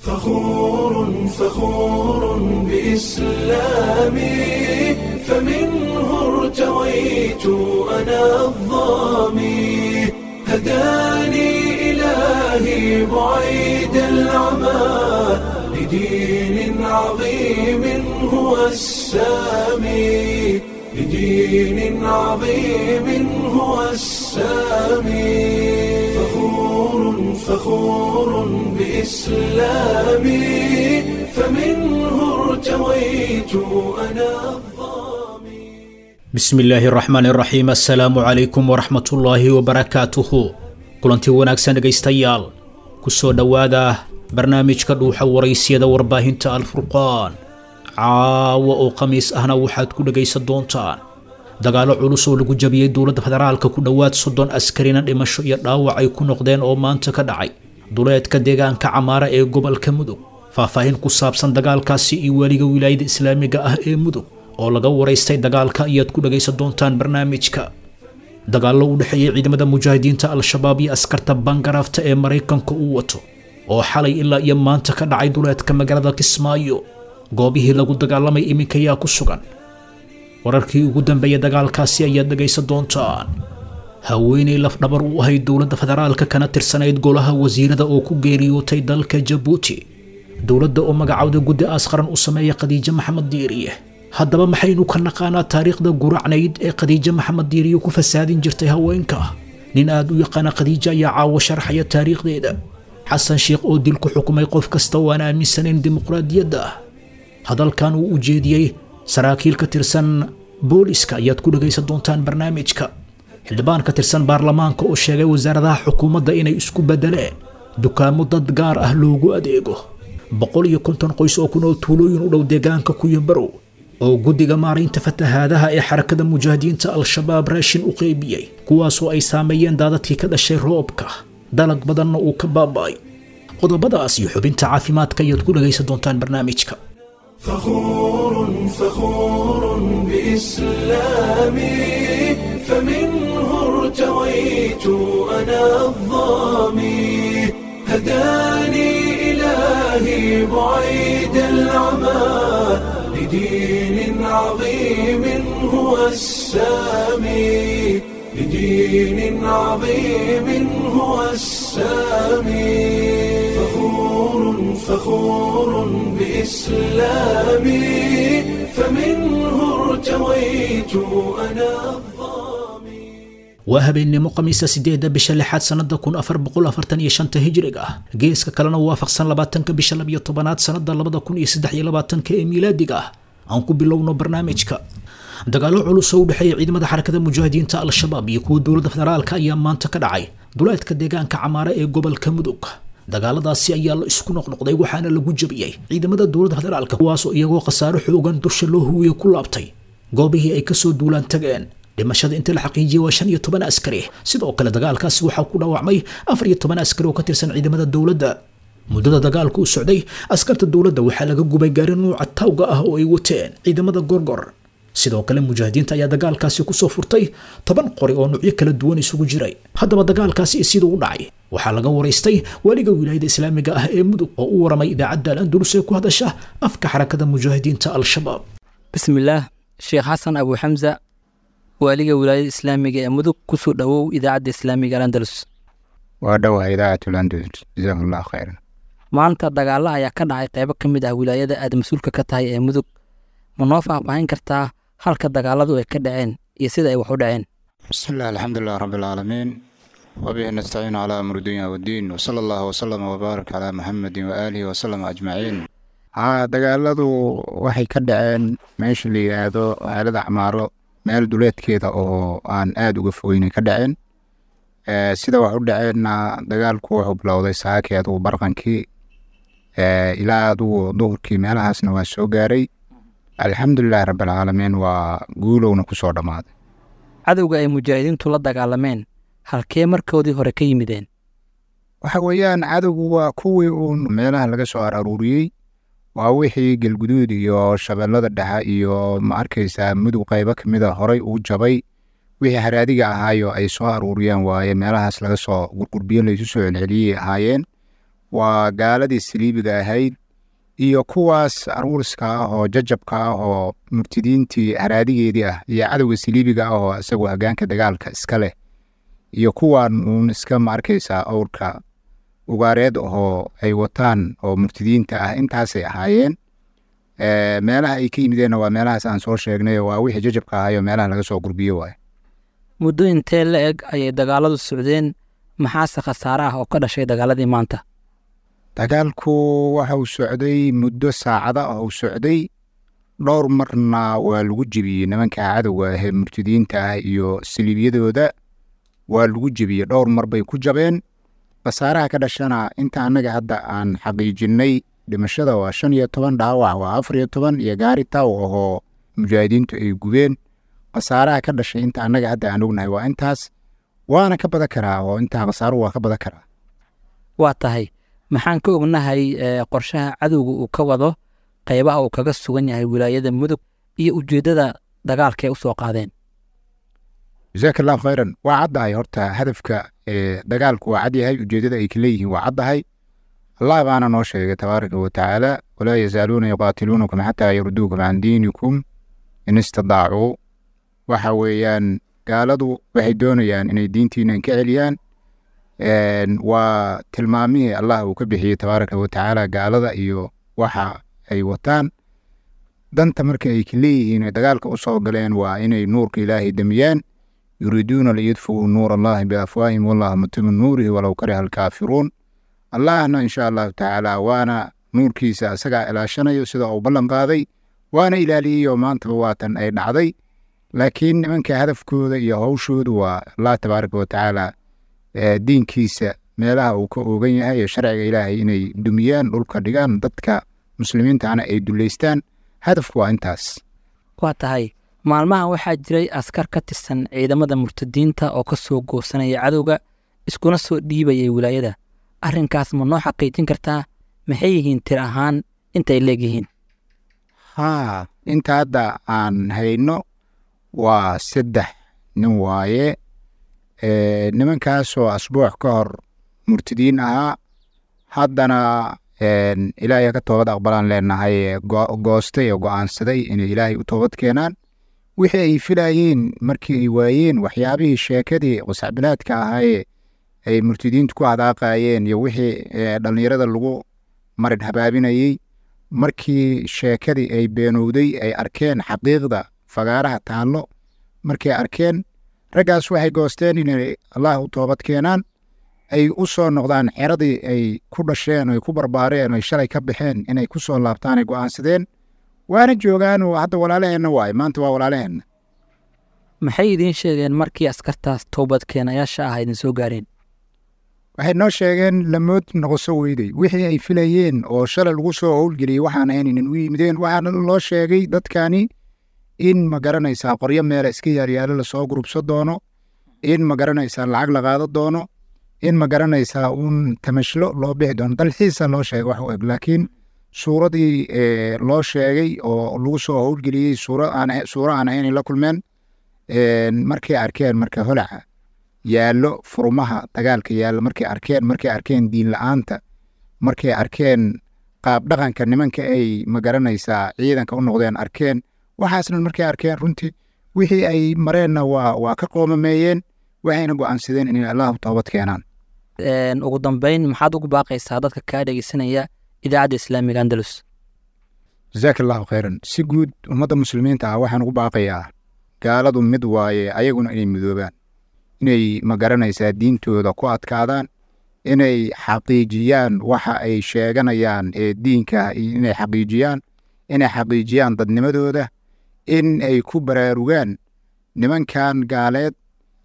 فخور فخور بإسلامي فمنه ارتويت أنا الظامي هداني إلهي بعيد العمى لدين عظيم هو السامي لدين عظيم هو السامي فخور فخور بإسلامي فمنه ارتويت أنا الظامي bismi illaahi raxmaan iraxiim assalaamu calaykum waraxmatullaahi wabarakaatuhu kulanti wanaagsan dhegaystayaal ku soo dhowaada barnaamijka dhuuxa waraysyada warbaahinta alfurqaan caawa oo khamiis ahna waxaad ku dhegaysan doontaan dagaallo culus oo lagu jabiyey dowladda federaalka ku dhowaad soddon askarina dhimasho iyo dhaawac ay ku noqdeen oo maanta ka dhacay duleedka deegaanka camaara ee gobolka mudug faahfaahin ku saabsan dagaalkaasi iyo weliga wilaayada islaamiga ah ee mudug oo laga waraystay dagaalka ayaad ku dhagaysan doontaan barnaamijka dagaallo u dhexeeyey ciidamada mujaahidiinta al-shabaab iyo askarta bangarafta ee maraykanka uu wato oo xalay ilaa iyo maanta ka dhacay duleedka magaalada kismaayo goobihii lagu dagaalamay iminka yaa ku sugan wararkii ugu dambeeyay dagaalkaasi ayaad dhagaysan doontaan haweenay lafdhabar u ahayd dowladda federaalka kana tirsanayd golaha wasiirada oo ku geeriyootay dalka jabuuti dowladda oo magacowda guddi aas qaran u sameeya khadiijo maxamed diiriye haddaba maxaynu ka naqaanaa taariikhda guracnayd ee khadiijo maxamed diiriye ku fasaadin jirtay haweenka nin aad u yaqaana khadiijo ayaa caawo sharxaya taariikhdeeda xasan sheekh oo dil ku xukumay qof kasta oo aan aaminsanayn dimuqraadiyadda ah hadalkan uu u jeediyey saraakiil ka tirsan booliska ayaad ku dhagaysan doontaan barnaamijka xildhibaan ka tirsan baarlamaanka oo sheegay wasaaradaha xukuumadda inay isku beddeleen dukaamo dad gaar ah loogu adeego boqol iyo konton qoys oo ku nool tuulooyin u dhow deegaanka kuyabarow oo guddiga maaraynta fatahaadaha ee xarakada mujaahidiinta al-shabaab raashin u qeybiyey kuwaasoo ay saameeyeen daadadkii ka dhashay roobka dalag badanna uu ka baaba'ay qodobadaas iyo xubinta caafimaadka ayaad ku dhagaysan doontaan barnaamijka فخور فخور بإسلامي فمنه ارتويت أنا الظامي هداني إلهي بعيد العمى لدين عظيم هو السامي لدين عظيم هو السامي فخور فخور بإسلامي فمنه ارتويت أنا الظامي waa habeennimo khamiisa sideedda bisha lixaad sannada kun afar boqol afartan iyo shanta hijriga ah geeska kalena waafaqsan labaatanka bisha labiyo tobanaad sannada labada kun iyo saddex iyo labaatanka ee miilaadiga ah aan ku bilowno barnaamijka dagaallo culus oo u dhexeeya ciidamada xarakada mujaahidiinta al-shabaab iyo kuwa dowladda federaalka ayaa maanta ka dhacay duleedka deegaanka camaare ee gobolka mudug dagaaladaasi ayaa la isku noqnoqday waxaana lagu jabiyey ciidamada dowladda federaalka kuwaasoo iyagoo khasaaro xoogan dusha loo huwiye ku laabtay goobihii ay kasoo duulaan tageen dhimashada inta la xaqiijiyey waa shan iyo toban askari sidoo kale dagaalkaasi waxaa ku dhaawacmay afar iyo toban askari oo ka tirsan ciidamada dowladda muddada dagaalku u socday askarta dowladda waxaa laga gubay gaari nuuca tawga ah oo ay wateen ciidamada gorgor sidoo kale mujaahidiinta ayaa dagaalkaasi kusoo furtay toban qori oo nuucyo kala duwan isugu jiray haddaba dagaalkaasi siduu u dhacay waxaa laga waraystay weliga wilaayada islaamiga ah ee mudug oo u waramay idaacadda al-andalus ee ku hadasha afka xarakada mujaahidiinta al-shabaab bismillaah sheekh xasan abu xamsa waaliga wilaayada islaamiga ee mudug kusoo dhowow idaacadda islaamiga alandalus waa dhowaa idaacatul andalus jazakum allahu khayran maanta dagaalo ayaa ka dhacay qeybo ka mid ah wilaayada aad mas-uulka ka tahay ee mudug ma noo faahfaahin kartaa halka dagaaladu ay ka dhaceen iyo sida ay wax u dhaceen bismi illah alxamdulilah rabbi alcaalamiin wabihi nastaciin calaa amri dunya waddiin wasala allahu wasalama wabaarak calaa muxamedin waaalihi wasalama ajmaciin haa dagaaladu waxay ka dhaceen meesha la yidhaahdo aalada camaaro meel duleedkeeda oo aan aada uga fogeynay ka dhaceen sida wax u dhaceenna dagaalku wuxuu bilowday saakii adugu barqankii ilaa adugu duhurkii meelahaasna waa soo gaaray alxamdulilahi rabbialcaalamiin waa guulowna ku soo dhammaaday cadowga ay mujaahidiintu la dagaalameen halkee markoodii hore ka yimideen waxa weeyaan cadowgu waa kuwii uun meelaha laga soo araruuriyey waa wixii galguduud iyo shabeellada dhexe iyo ma arkaysaa mudug qaybo ka mida horay uu jabay wixii haraadiga ahaayo ay soo aruuriyeen waaye meelahaas laga soo gurgurbiyo laysu soo celceliyey ahaayeen waa gaaladii saliibiga ahayd iyo kuwaas aruuriska ah oo jajabka ah oo murtidiintii haraadigeedii ah iyo cadowga saliibiga ah oo isagoo hoggaanka dagaalka iska leh iyo kuwan uun iska ma arkaysaa owrka ugaareed oo ay wataan oo murtidiinta ah intaasay ahaayeen meelaha ay ka yimideenna waa meelahaas aan soo sheegnay waa wixii jajabka ahayo meelaha laga soo gurbiyo waay muddo intee la eg ayay dagaaladu socdeen maxaase khasaare ah oo ka dhashay dagaaladii maanta dagaalku waxa uu socday muddo saacada oo uu socday dhowr marna waa lagu jebiyey nimanka cadowga ahee murtidiinta ah iyo saliibyadooda waa lagu jebiyey dhowr mar bay ku jabeen khasaaraha ka dhashana inta annaga hadda aan xaqiijinnay dhimashada waa shan iyo toban dhaawac waa afar iyo toban iyo gaari taw ahoo mujaahidiintu ay gubeen khasaaraha ka dhashay inta annaga hadda aan ognahay waa intaas waana ka badan karaa oo intaa khasaaruhu waa ka badan karaa waa tahay maxaan ka ognahay qorshaha cadowga uu ka wado qaybaha uu kaga sugan yahay wilaayada mudug iyo ujeeddada dagaalka ay u soo qaadeen jasaaka allahu khayran waa caddahay horta hadafka dagaalku waa cad yahay ujeeddada ay ka leeyihiin waa caddahay allah baana noo sheegay tabaaraka wa tacaala walaa yazaaluuna yuqaatiluunakum xataa yarduukum can diinikum in istadaacuu waxa weeyaan gaaladu waxay doonayaan inay diintiinan ka celiyaan waa tilmaamihii allah uu ka bixiyey tabaaraka wa tacaala gaalada iyo waxa ay wataan danta marka ay ka leeyihiin dagaalka u soo galeen waa inay nuurka ilaahay demiyaan yuriiduuna liyudfuu nuur allahi biafwaahim wallahu mutimu nuurihi walow kariha alkaafiruun allahna insha allahu tacaala waana nuurkiisa isagaa ilaashanayo sida uu ballan qaaday waana ilaaliyeyoo maantaba waatan ay dhacday laakiin nimanka hadafkooda iyo hawshoodu waa allah tabaaraka wa tacaala diinkiisa meelaha uu ka oogan yahay iyo sharciga ilaahay inay dumiyaan dhulka dhigaan dadka muslimiintana ay duleystaan hadafku waa intaas waa tahay maalmahan waxaa jiray askar ka tirsan ciidamada murtadiinta oo ka soo goosanaya cadowga iskuna soo dhiibayay wilaayada arrinkaas ma noo xaqiijin kartaa maxay yihiin tir ahaan intay leegyihiin haa inta hadda aan hayno waa saddex nin waaye nimankaasoo asbuuc ka hor murtidiin ahaa haddana ilaahay ka toobad aqbalaan leenahay goostay oo go-aansaday inay ilaahay u toobad keenaan wixii ay filayeen markii ay waayeen waxyaabihii sheekadii qusacbilaadka ahaayee ay murtidiintu ku hadaaqayeen iyo wixii dhallinyarada lagu marin habaabinayey markii sheekadii ay beenowday ay arkeen xaqiiqda fagaaraha taallo markay arkeen raggaas waxay goosteen inay allah u toobad keenaan ay u soo noqdaan xeradii ay ku dhasheen ay ku barbaareen ay shalay ka baxeen inay ku soo laabtaan ay go'aansadeen waana joogaan oo hadda walaalaheenna waaye maanta waa walaalaheenna maxay idiin sheegeen markii askartaas toobadkeenayaasha ah idin soo gaareen waxay noo sheegeen lamood noqoso weyday wixii ay filayeen oo shalay lagu soo howlgeliyey waxaan ahaynin u yimideen waxaana loo sheegay dadkani in ma garanaysaa qoryo meela iska yaaryaalo lasoo gurubso doono in ma garanaysaa lacag la qaado doono in ma garanaysaa uun tamashlo loo bixi doono dalxiisa loo sheegay wax u eg laakiin suuradii loo sheegay oo lagu soo howlgeliyey suuro aan ahayn la kulmeen markay arkeen marka holaca yaallo furmaha dagaalka yaallo markay arkeen markay arkeen diin la-aanta markay arkeen qaab dhaqanka nimanka ay ma garanaysaa ciidanka u noqdeen arkeen waxaasna markay arkeen runtii wixii ay mareenna waa waa ka qoomameeyeen waxayna go'aansadeen inay allahu toobad keenaan ugu dambeyn maxaad ugu baaqaysaa dadka kaa dhegeysanaya idaacadda islaamiga andalus jasaaka allahu khayran si guud ummadda muslimiinta ah waxaan ugu baaqayaa gaaladu mid waaye ayaguna inay midoobaan inay ma garanaysaa diintooda ku adkaadaan inay xaqiijiyaan waxa ay sheeganayaan ee diinka inay xaqiijiyaan inay xaqiijiyaan dadnimadooda in ay ku baraarugaan nimankan gaaleed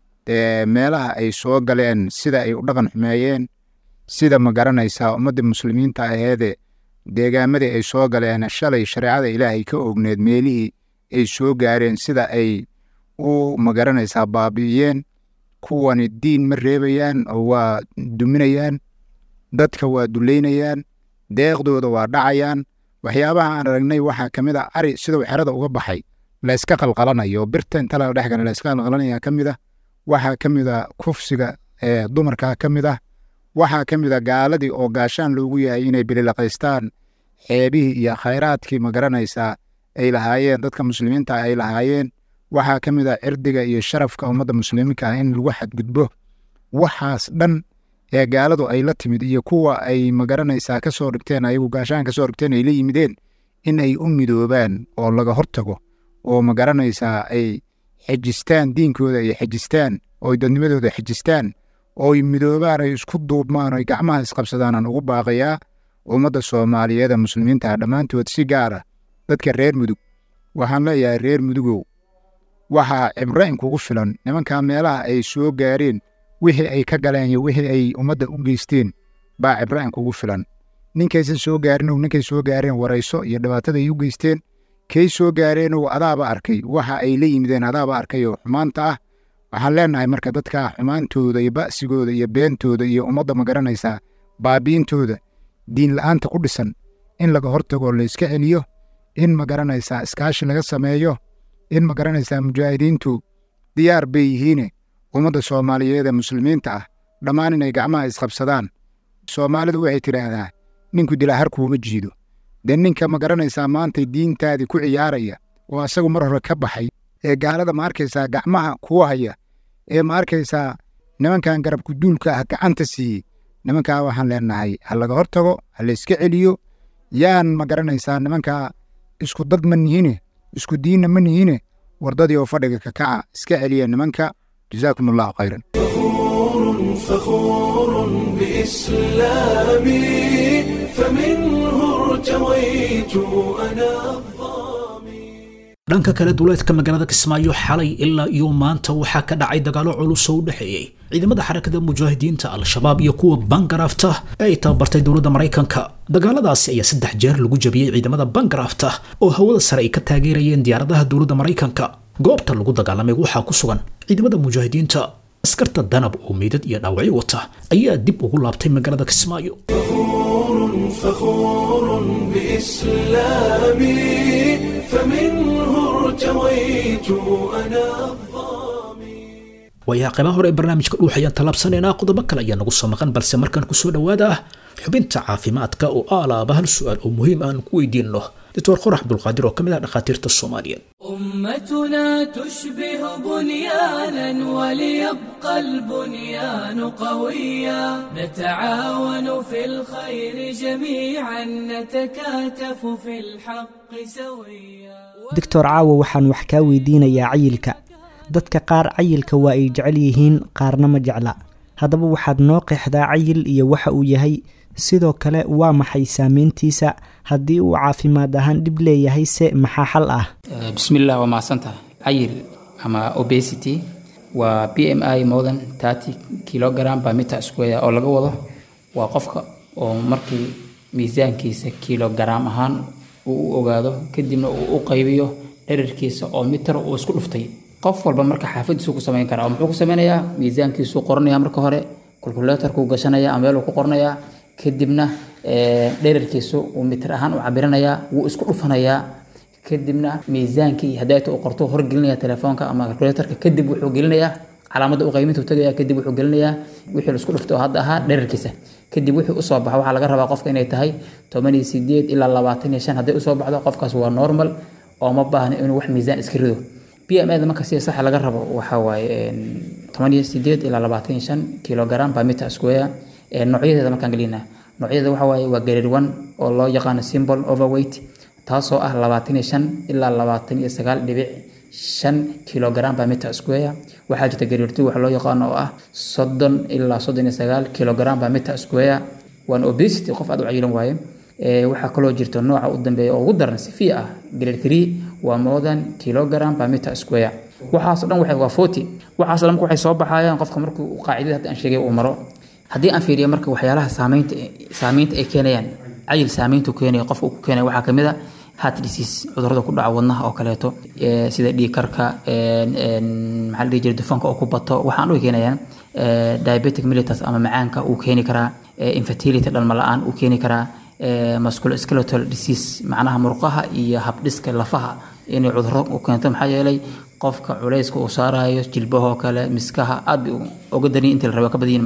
meelaha ay soo galeen sida ay u dhaqan xumeeyeen sida ma garanaysaa ummadda muslimiinta aheede deegaamadii ay soo galeen shalay shareecada ilaahay ka ogneed meelihii ay soo gaareen sida ay u ma garanaysaa baabi'iyeen kuwani diin ma reebayaan oo waa duminayaan dadka waa duleynayaan deeqdooda waa dhacayaan waxyaabaha aan aragnay waxaa ka mid a ari siduu xerada uga baxay layska qalqalanayo birta inta la dhex gala layska qalqalanaya ka mid ah waxaa ka mid a kufsiga ee dumarka ka mid ah waxaa ka mid a gaaladii oo gaashaan loogu yahay inay bililaqaystaan xeebihii iyo khayraadkii ma garanaysaa ay lahaayeen dadka muslimiinta ay lahaayeen waxaa ka mid a cirdiga iyo sharafka ummadda muslimiinka ah in lagu xadgudbo waxaas dhan ee gaaladu ay la timid iyo kuwa ay ma garanaysaa ka soo dhigteen ayagu gaashaan ka soo dhigteen ay la yimideen in ay u midoobaan oo laga hortago oo ma garanaysaa ay xejistaan diinkooda ay xejistaan oo ay dadnimadooda xejistaan oo ay midoobaan ay isku duubmaan oo ay gacmaha isqabsadaan aan ugu baaqayaa ummadda soomaaliyeed ee muslimiinta ah dhammaantood si gaara dadka reer mudug waxaan leeyahay reer mudugow waxaa cibro inkugu filan nimankaa meelaha ay soo gaareen wixii ay ka galeen iyo wixii ay ummadda u geysteen baa cibro inkugu filan ninkaysan soo gaarin ow ninkay soo gaareen warayso iyo dhibaatada ay u geysteen kay soo gaareen ow adaaba arkay waxa ay la yimideen adaaba arkay oo xumaanta ah waxaan leenahay marka dadka xumaantooda iyo ba'sigooda iyo beentooda iyo ummadda ma garanaysaa baabiintooda diin la'aanta ku dhisan in laga hortago layska celiyo in ma garanaysaa iskaashi laga sameeyo in ma garanaysaa mujaahidiintu diyaar bay yihiine ummadda soomaaliyeed ee muslimiinta ah dhammaan inay gacmaha isqabsadaan soomaalidu waxay tidhaahdaa ninku dilaa harkuuma jiido dee ninka ma garanaysaa maantay diintaadii ku ciyaaraya oo asagu mar hore ka baxay ee gaalada ma arkaysaa gacmaha kuu haya ee ma arkaysaa nimankan garabku duulka ah gacanta siiyey nimankaa waxaan leenahay ha laga hortago ha layska celiyo yaan ma garanaysaa nimankaa isku dad ma nihine isku diinna ma nihine wardadii oo fadhiga ka kaca iska celiya nimanka jazaakum allahu khayran فخور بإسلامي فمنه ارتويت أنا الظامي dhanka kale duleedka magaalada kismaayo xalay ilaa iyo maanta waxaa ka dhacay dagaalo culus oo u dhexeeyey ciidamada xarakada mujaahidiinta al-shabaab iyo kuwa bangarafta ee ay tababartay dowladda maraykanka dagaaladaasi ayaa saddex jeer lagu jabiyey ciidamada bangarafta oo hawada sare ay ka taageerayeen diyaaradaha dowladda maraykanka goobta lagu dagaalamay waxaa ku sugan ciidamada mujaahidiinta askarta danab oo meydad iyo dhaawacyo wata ayaa dib ugu laabtay magaalada kismaayo فخور بإسلامي فمنه ارتويت أنا الظامي waayaha qaybaha hore ee barnaamijka dhuux ayaan tallaabsanaynaa qodobo kale ayaa nagu soo maqan balse markaan kusoo dhowaada xubinta caafimaadka oo aalaaba hal su-aal oo muhiim aan ku weydiinno doctor qorax abdulqaadir oo ka mid ah dhakhaatiirta soomaaliyeed أمتنا تشبه بنيانا وليبقى البنيان قويا نتعاون في الخير جميعا نتكاتف في الحق سويا doctor caawo waxaan wax kaa weydiinayaa cayilka dadka qaar cayilka waa ay jecel yihiin qaarna ma jecla haddaba waxaad noo qeexdaa cayil iyo waxa uu yahay sidoo kale waa maxay saameyntiisa haddii uu caafimaad ahaan dhib leeyahay se maxaa xal ah Eh, bismillah waa mahadsantahay cayil ama obesity waa b m i more than 30 kilogram per meter square oo laga wado waa qofka oo markii miisaankiisa kilogram ahaan uu u ogaado kadibna uu u qaybiyo dherarkiisa oo mitar uu isku dhuftay qof walba marka xaafadiisu ku samayn karaa oo muxuu ku sameynayaa miisaankiisuu qoranaya marka hore calculatorkuu gashanaya ama meeluu ku qoranayaa kadibna eh, dherarkiisu uu mitir ahaan u cabiranayaa wuu isku dhufanayaa kadibna miisaankii hadayta uu qorto horgelinaya telefoonka ama calculatorka kadib wuxuu gelinayaa calaamadda u qayminta tagaya kadib wuxuu gelinayaa wixii la isku dhuftay oo hadda ahaa dherarkiisa kadib wixii usoo baxa waxaa laga rabaa qofka inay tahay toban iyo sideed ilaa labaatan iyo shan hadday usoo baxdo qofkaas waa normal oo ma baahna inuu wax miisaan iska rido b m da marka sida saxa laga rabo waxaa waaye toban iyo sideed ilaa labaatan iyo shan kilogram per meter square Eh, noocyadeeda markaan gelinaa noocyadeeda waxaa waaye waa grade one oo loo yaqaano symbol overweight taasoo ah labaatan iyo shan ilaa labaatan iyo sagaal dhibic shan kilogram per meter square waxaa jirta grade two waxa loo yaqaano oo ah soddon ilaa soddon iyo sagaal kilogram per meter square waan obesity qof aad u cayilan waaye Eh, waxaa kaloo jirta nooca u dambeeya oo ugu daran sifi ah grade three waa more than kilogram per meter square waxaasoo dhan waxay waa forty waxaasoo dhan marka waxay soo baxayaan qofka markuu qaacidada hadda aan sheegay uu maro haddii aan fiiriyo marka waxyaalaha saameynta saameynta ay keenayaan cayil saameyntu keenaya qofka uu ku keenaya waxaa kamid a heart disease cudurrada ku dhaca wadnaha oo kaleeto eh, sida dhiig karka een, een, maxaa la dhihi jiray dufanka oo ku bato waxaan u keenayaan eh, diabetic mellitus ama macaanka uu keeni karaa eh, infertility dhalma la-aan uu keeni karaa eh, musculoskeletal disease macnaha murqaha iyo habdhiska lafaha inay cudurro u keento maxaa yeelay qofka culayska uu saarayo jilbahoo kale miskaha aad bay u- uga darin intii la rabo ka badan yihiin macnaha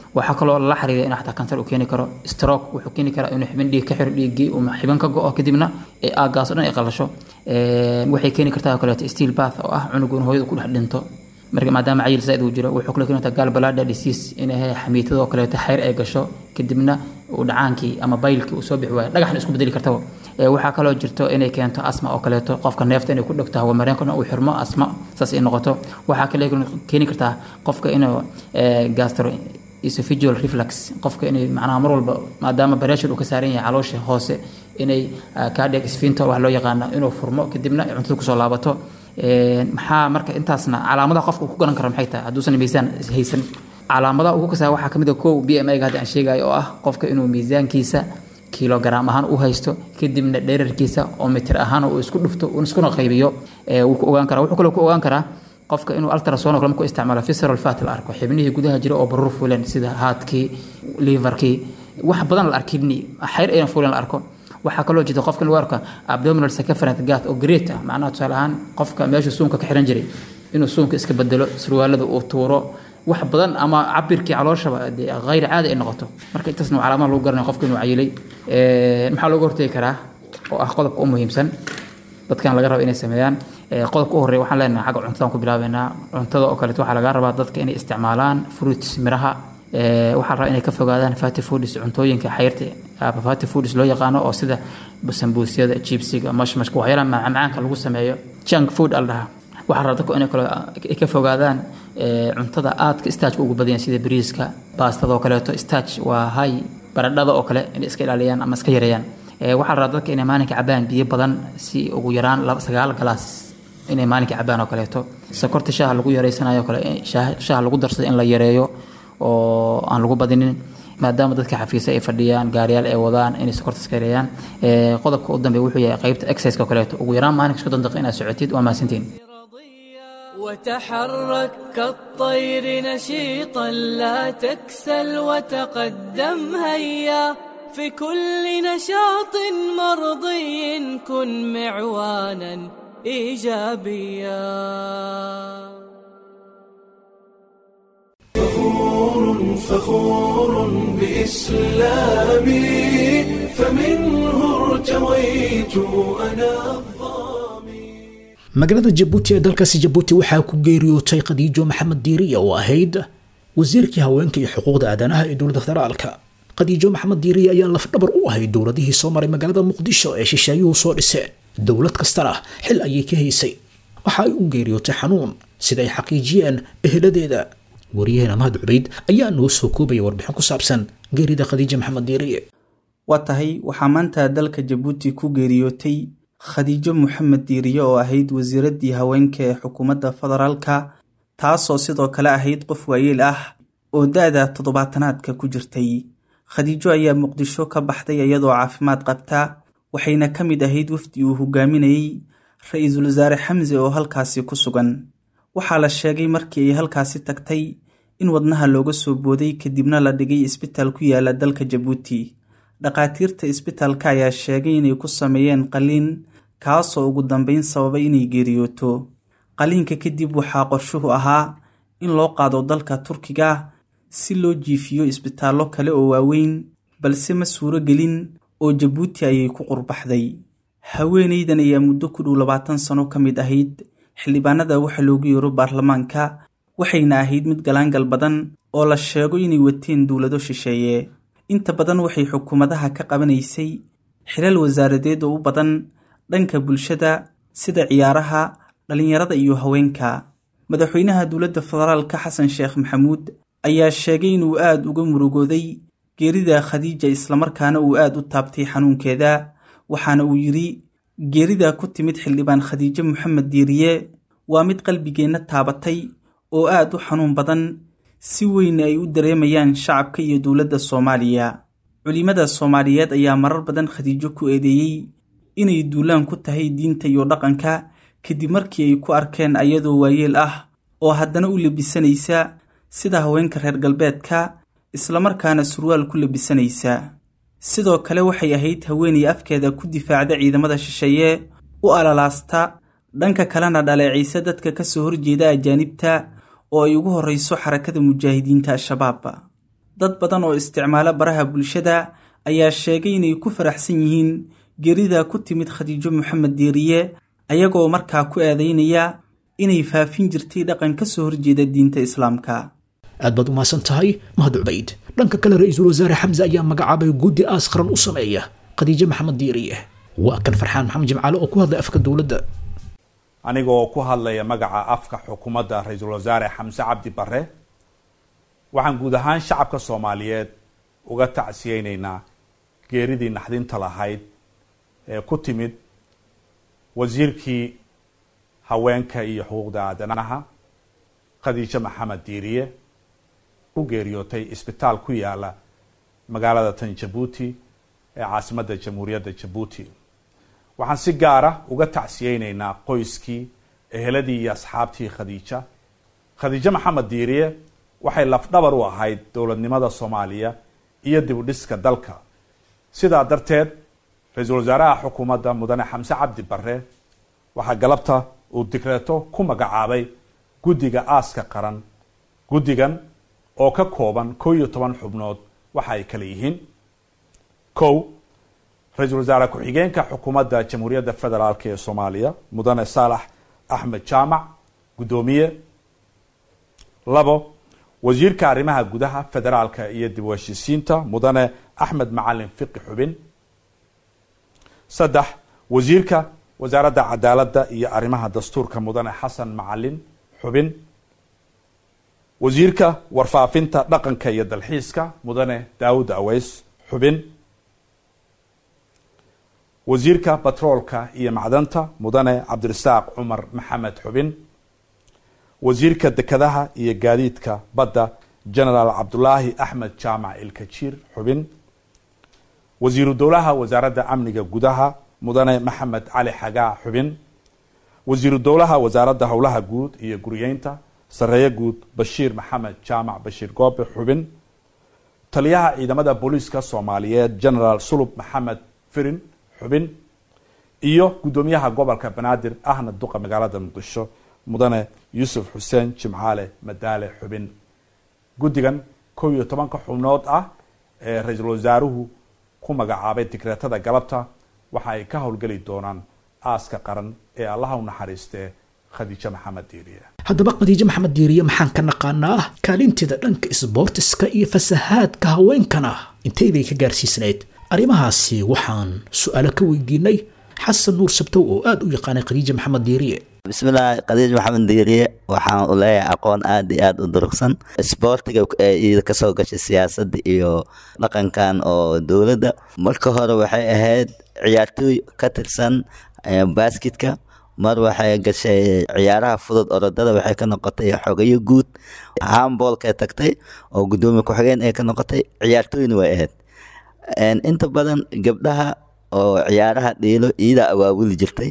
waxaa kaloo lala xiriira inuu xataa kansar uu keeni karo stroke wuxuu keeni karaa inuu xibin dhiig ka xiro dhiiggii uu xibin ka go-o kadibna ee aagaas oo dhan ay qalasho waxay keeni kartaa oo kaleeto steel bath oo ah cunugu in hooyadu ku dhex dhinto marka maadaama cayil zaaid uu jiro wuxuu kale keeni kartaa galbalada disease inay xamiitadoo kaleeto xayr ay gasho kadibna uu dhacaankii ama baylkii uu soo bixi waayo dhagaxna isku bedeli kartaba waxaa kaloo jirto inay keento asma oo kaleeto qofka neefta inay ku dhegto hawamareenkana uu xirmo asma saas ay noqoto waxaa kale keeni kartaa qofka inuu gastro esophageal reflux qofka inay macnaha mar walba maadaama pressure uu ka saaran yahay caloosha hoose inay cardiac sphincter wax loo yaqaano inuu furmo kadibna ay cuntada kusoo laabato maxaa marka intaasna calaamadaha qofka uu ku garan karo maxay tahay hadduusan miisaan haysan calaamadaha ugu kasaa waxaa kamid a kow b m a ga hadda aan sheegayo oo ah qofka inuu miisaankiisa kilogram ahaan u haysto kadibna dherarkiisa oo mitir ahaan uu isku dhufto uu iskuna qaybiyo wuu ku ogaan karaa wuxuu kaloo ku ogaan karaa qofka inuu ultrasound kale markuu isticmaalo visceral fat la arko xibnihii gudaha jira oo baruur fuuleen sida haadkii liverkii wax badan la arko kidney xayr ayna fuuleen la arko waxaa kaloo jirta qofka in lagu arko abdominal circumference gath oo great ah macnaha tusaale ahaan qofka meeshuu suunka ka xiran jiray inuu suunka iska bedelo surwaalada uu tuuro wax badan ama cabirkii calooshaba hayr caadi ay noqoto marka intaasna calaamada lagu garanaya qofka inuu cayilay maxaa looga hortegi karaa oo ah qodobka u muhiimsan dadkan laga raba inay sameeyaan qodobka u horreeya waxaan leenahay xagga cuntadan ku bilaabeynaa cuntada oo kaleeto waxaa laga rabaa dadka inay isticmaalaan fruits miraha waxaa la rabaa inay ka fogaadaan fatty foods cuntooyinka xayrta ama fatty foods loo yaqaano oo sida sambuusyada jibsiga mashmashka waxyaalaha macmacaanka lagu sameeyo junk food al dhahaa waxaa rabaa dadku inay kale ka fogaadaan cuntada aadka staajka ugu badan sida bariiska baastada oo kaleeto staaj waa hay baradhada oo kale inay iska ilaaliyaan ama iska yareeyaan waxaa la rabaa dadka inay maalinka cabaan biyo badan si ugu yaraan sagaal galaas inay maalinka cabaan oo kaleeto sokorta shaaha lagu yareysanayo kale shaaha lagu darsado in la yareeyo oo aan lagu badinin maadaama dadka xafiisa ay fadhiyaan gaariyaal ay wadaan inay sokorta iska yareeyaan qodobka u dambeeya wuxuu yahay qaybta exerciseka oo kaleeto ugu yaraan maalinka soddon daqiiqa inaad socotid waa mahadsantiin وتحرك كالطير نشيطا لا تكسل وتقدم هيا في كل نشاط مرضي كن معوانا ايجابيا فخور فخور بإسلامي فمنه ارتويت أنا الظامي magaalada jabuuti ee dalkaasi jabuuti waxaa ku geeriyootay khadiijo maxamed diiriya oo ahayd wasiirkii haweenka iyo xuquuqda aadanaha ee dowladda federaalka khadiijo maxamed diiriya ayaa lafdhabar u ahayd dowladihii soo maray magaalada muqdisho ee shisheeyuhu soo dhiseen dowlad kastana xil ayay ka haysay waxa ay u geeriyootay xanuun sida ay xaqiijiyeen eheladeeda waryaheena mahad cubayd ayaa noo soo koobaya warbixin ku saabsan geerida khadiija maxamed diiriye waa tahay waxaa maanta dalka jabuuti ku geeriyootay khadiijo maxamed diiriye oo ahayd wasiiraddii haweenka ee xukuumadda federaalka taasoo sidoo kale ahayd qof waayeel ah oo da-da toddobaatanaadka ku jirtay khadiijo ayaa muqdisho ka baxday iyadoo caafimaad qabta waxayna ka mid ahayd wafdi uu hogaaminayey ra-iisul wasaare xamse oo halkaasi ku sugan waxaa la sheegay markii ay halkaasi tagtay in wadnaha looga soo booday kadibna la dhigay isbitaal ku yaala dalka jabuuti dhakhaatiirta isbitaalka ayaa sheegay inay ku sameeyeen qaliin kaasoo ugu dambeyn sababay inay geeriyooto qaliinka kadib waxaa qorshuhu ahaa in loo qaado dalka turkiga si loo jiifiyo isbitaallo kale oo waaweyn balse ma suuro gelin oo jabuuti ayay ku qurbaxday haweenaydan ayaa muddo ku dhow labaatan sano ka mid ahayd xildhibaanada waxa loogu yeero baarlamaanka waxayna ahayd mid galaangal badan oo la sheego inay wateen dowlado shisheeye inta badan waxay xukuumadaha ka qabanaysay xilal wasaaradeed oo u badan dhanka bulshada sida ciyaaraha dhallinyarada iyo haweenka madaxweynaha dowladda federaalka xasan sheekh maxamuud ayaa sheegay inuu aad uga murugooday geerida khadiija islamarkaana uu aad u taabtay xanuunkeeda waxaana uu yidhi geerida ku timid xildhibaan khadiijo maxamed diiriye waa mid qalbigeenna taabatay oo aad u xanuun badan si weyn ay u dareemayaan shacabka iyo dowladda soomaaliya culimada soomaaliyeed ayaa marar badan khadiijo ku eedeeyey inay duulaan ku tahay diinta iyo dhaqanka kadib markii ay ku arkeen ayadoo waayeel ah oo haddana u labisanaysa sida haweenka reer galbeedka islamarkaana surwaal ku labisanaysa sidoo kale waxay ahayd haweenay afkeeda ku difaacda ciidamada shisheeye u alalaasta dhanka kalena dhaleecaysa dadka ka soo horjeeda ajaanibta oo ay ugu horreyso xarakada mujaahidiinta al-shabaab dad badan oo isticmaala baraha bulshada ayaa sheegay inay ku faraxsan yihiin geerida ku timid khadiijo maxamed diiriye ayagoo markaa ku eedeynaya inay faafin jirtay dhaqan ka soo horjeeda diinta islaamka aad baad umahadsan tahay mahad cubayd dhanka kale ra-iisul wasaare xamse ayaa magacaabay guddi aas qaran u sameeya khadiijo maxamed diiriye waa kan farxaan maxamed jimcaale oo ku hadlay afka dowladda anigoo ku hadlaya magaca afka xukuumadda ra-iisul wasaare xamse cabdi bare waxaan guud ahaan shacabka soomaaliyeed uga tacsiyeyneynaa geeridii naxdinta lahayd ee ku timid wasiirkii haweenka iyo xuquuqda aadanaha khadiijo maxamed diiriye ku geeriyootay isbitaal ku yaala magaalada tan jabuuti ee caasimadda jamhuuriyadda jabuuti waxaan si gaara uga tacsiyeyneynaa qoyskii eheladii iyo asxaabtii khadiija khadiijo maxamed diiriye waxay lafdhabar u ahayd dowladnimada soomaaliya iyo dib u dhiska dalka sidaa darteed ra-iisul wasaaraha xukuumadda mudane xamse cabdi bare waxaa galabta uu digreeto ku magacaabay guddiga aaska qaran guddigan oo ka kooban kow iyo toban xubnood waxa ay kala yihiin kow ra-iisul wasaare ku-xigeenka xukuumadda jamhuuriyadda federaalk ee soomaaliya mudane saalax axmed jaamac guddoomiye labo wasiirka arrimaha gudaha federaalka iyo dib u heshiisiinta mudane axmed macalin fiqi xubin saddex wasiirka wasaaradda cadaaladda iyo arrimaha dastuurka mudane xasan macalin xubin wasiirka warfaafinta dhaqanka iyo dalxiiska mudane daawud aweys xubin wasiirka batroolka iyo macdanta mudane cabdirasaaq cumar maxamed xubin wasiirka dekedaha iyo gaadiidka badda genaraal cabdulaahi axmed jaamac ilkajiir xubin wasiiru dowlaha wasaaradda amniga gudaha mudane maxamed cali xagaa xubin wasiiru dowlaha wasaaradda howlaha guud iyo guriyeynta sareeye guud bashiir maxamed jaamac bashiir goobe xubin taliyaha ciidamada booliiska soomaaliyeed genaraal sulub maxamed firin xubin iyo guddoomiyaha gobolka banaadir ahna duqa magaalada muqdisho mudane yuusuf xuseen jimcaale madaale xubin guddigan kow iyo tobanka xubnood ah ee ra-iisul wasaaruhu ku magacaabay digreetada galabta waxa ay ka howlgeli doonaan aaska qaran ee allaha u naxariistee khadiijo maxamed diiriye haddaba khadiijo maxamed diiriye maxaan ka naqaanaa kaalinteeda dhanka isboortiska iyo fasahaadka haweenkana intay bay ka gaarsiisnayd arrimahaasi waxaan su-aalo ka weydiinay xasan nuur sabtow oo aada u yaqaanay khadiija maxamed diiriye bismillaahi khadiij maxamed diiriye waxaan u leeyahay aqoon aada iyo aada u durugsan isboortiga iyada kasoo gashay siyaasadda iyo dhaqankan oo dowladda marka hore waxay ahayd ciyaartooy ka tirsan basketka mar waxay gashay ciyaaraha fudud orodada waxay ka noqotay xogayo guud hamboolkay tagtay oo guddoomiye ku-xigeen ay ka noqotay ciyaartooyna way ahayd inta badan gabdhaha oo ciyaaraha dhiilo iyadaa awaabuli jirtay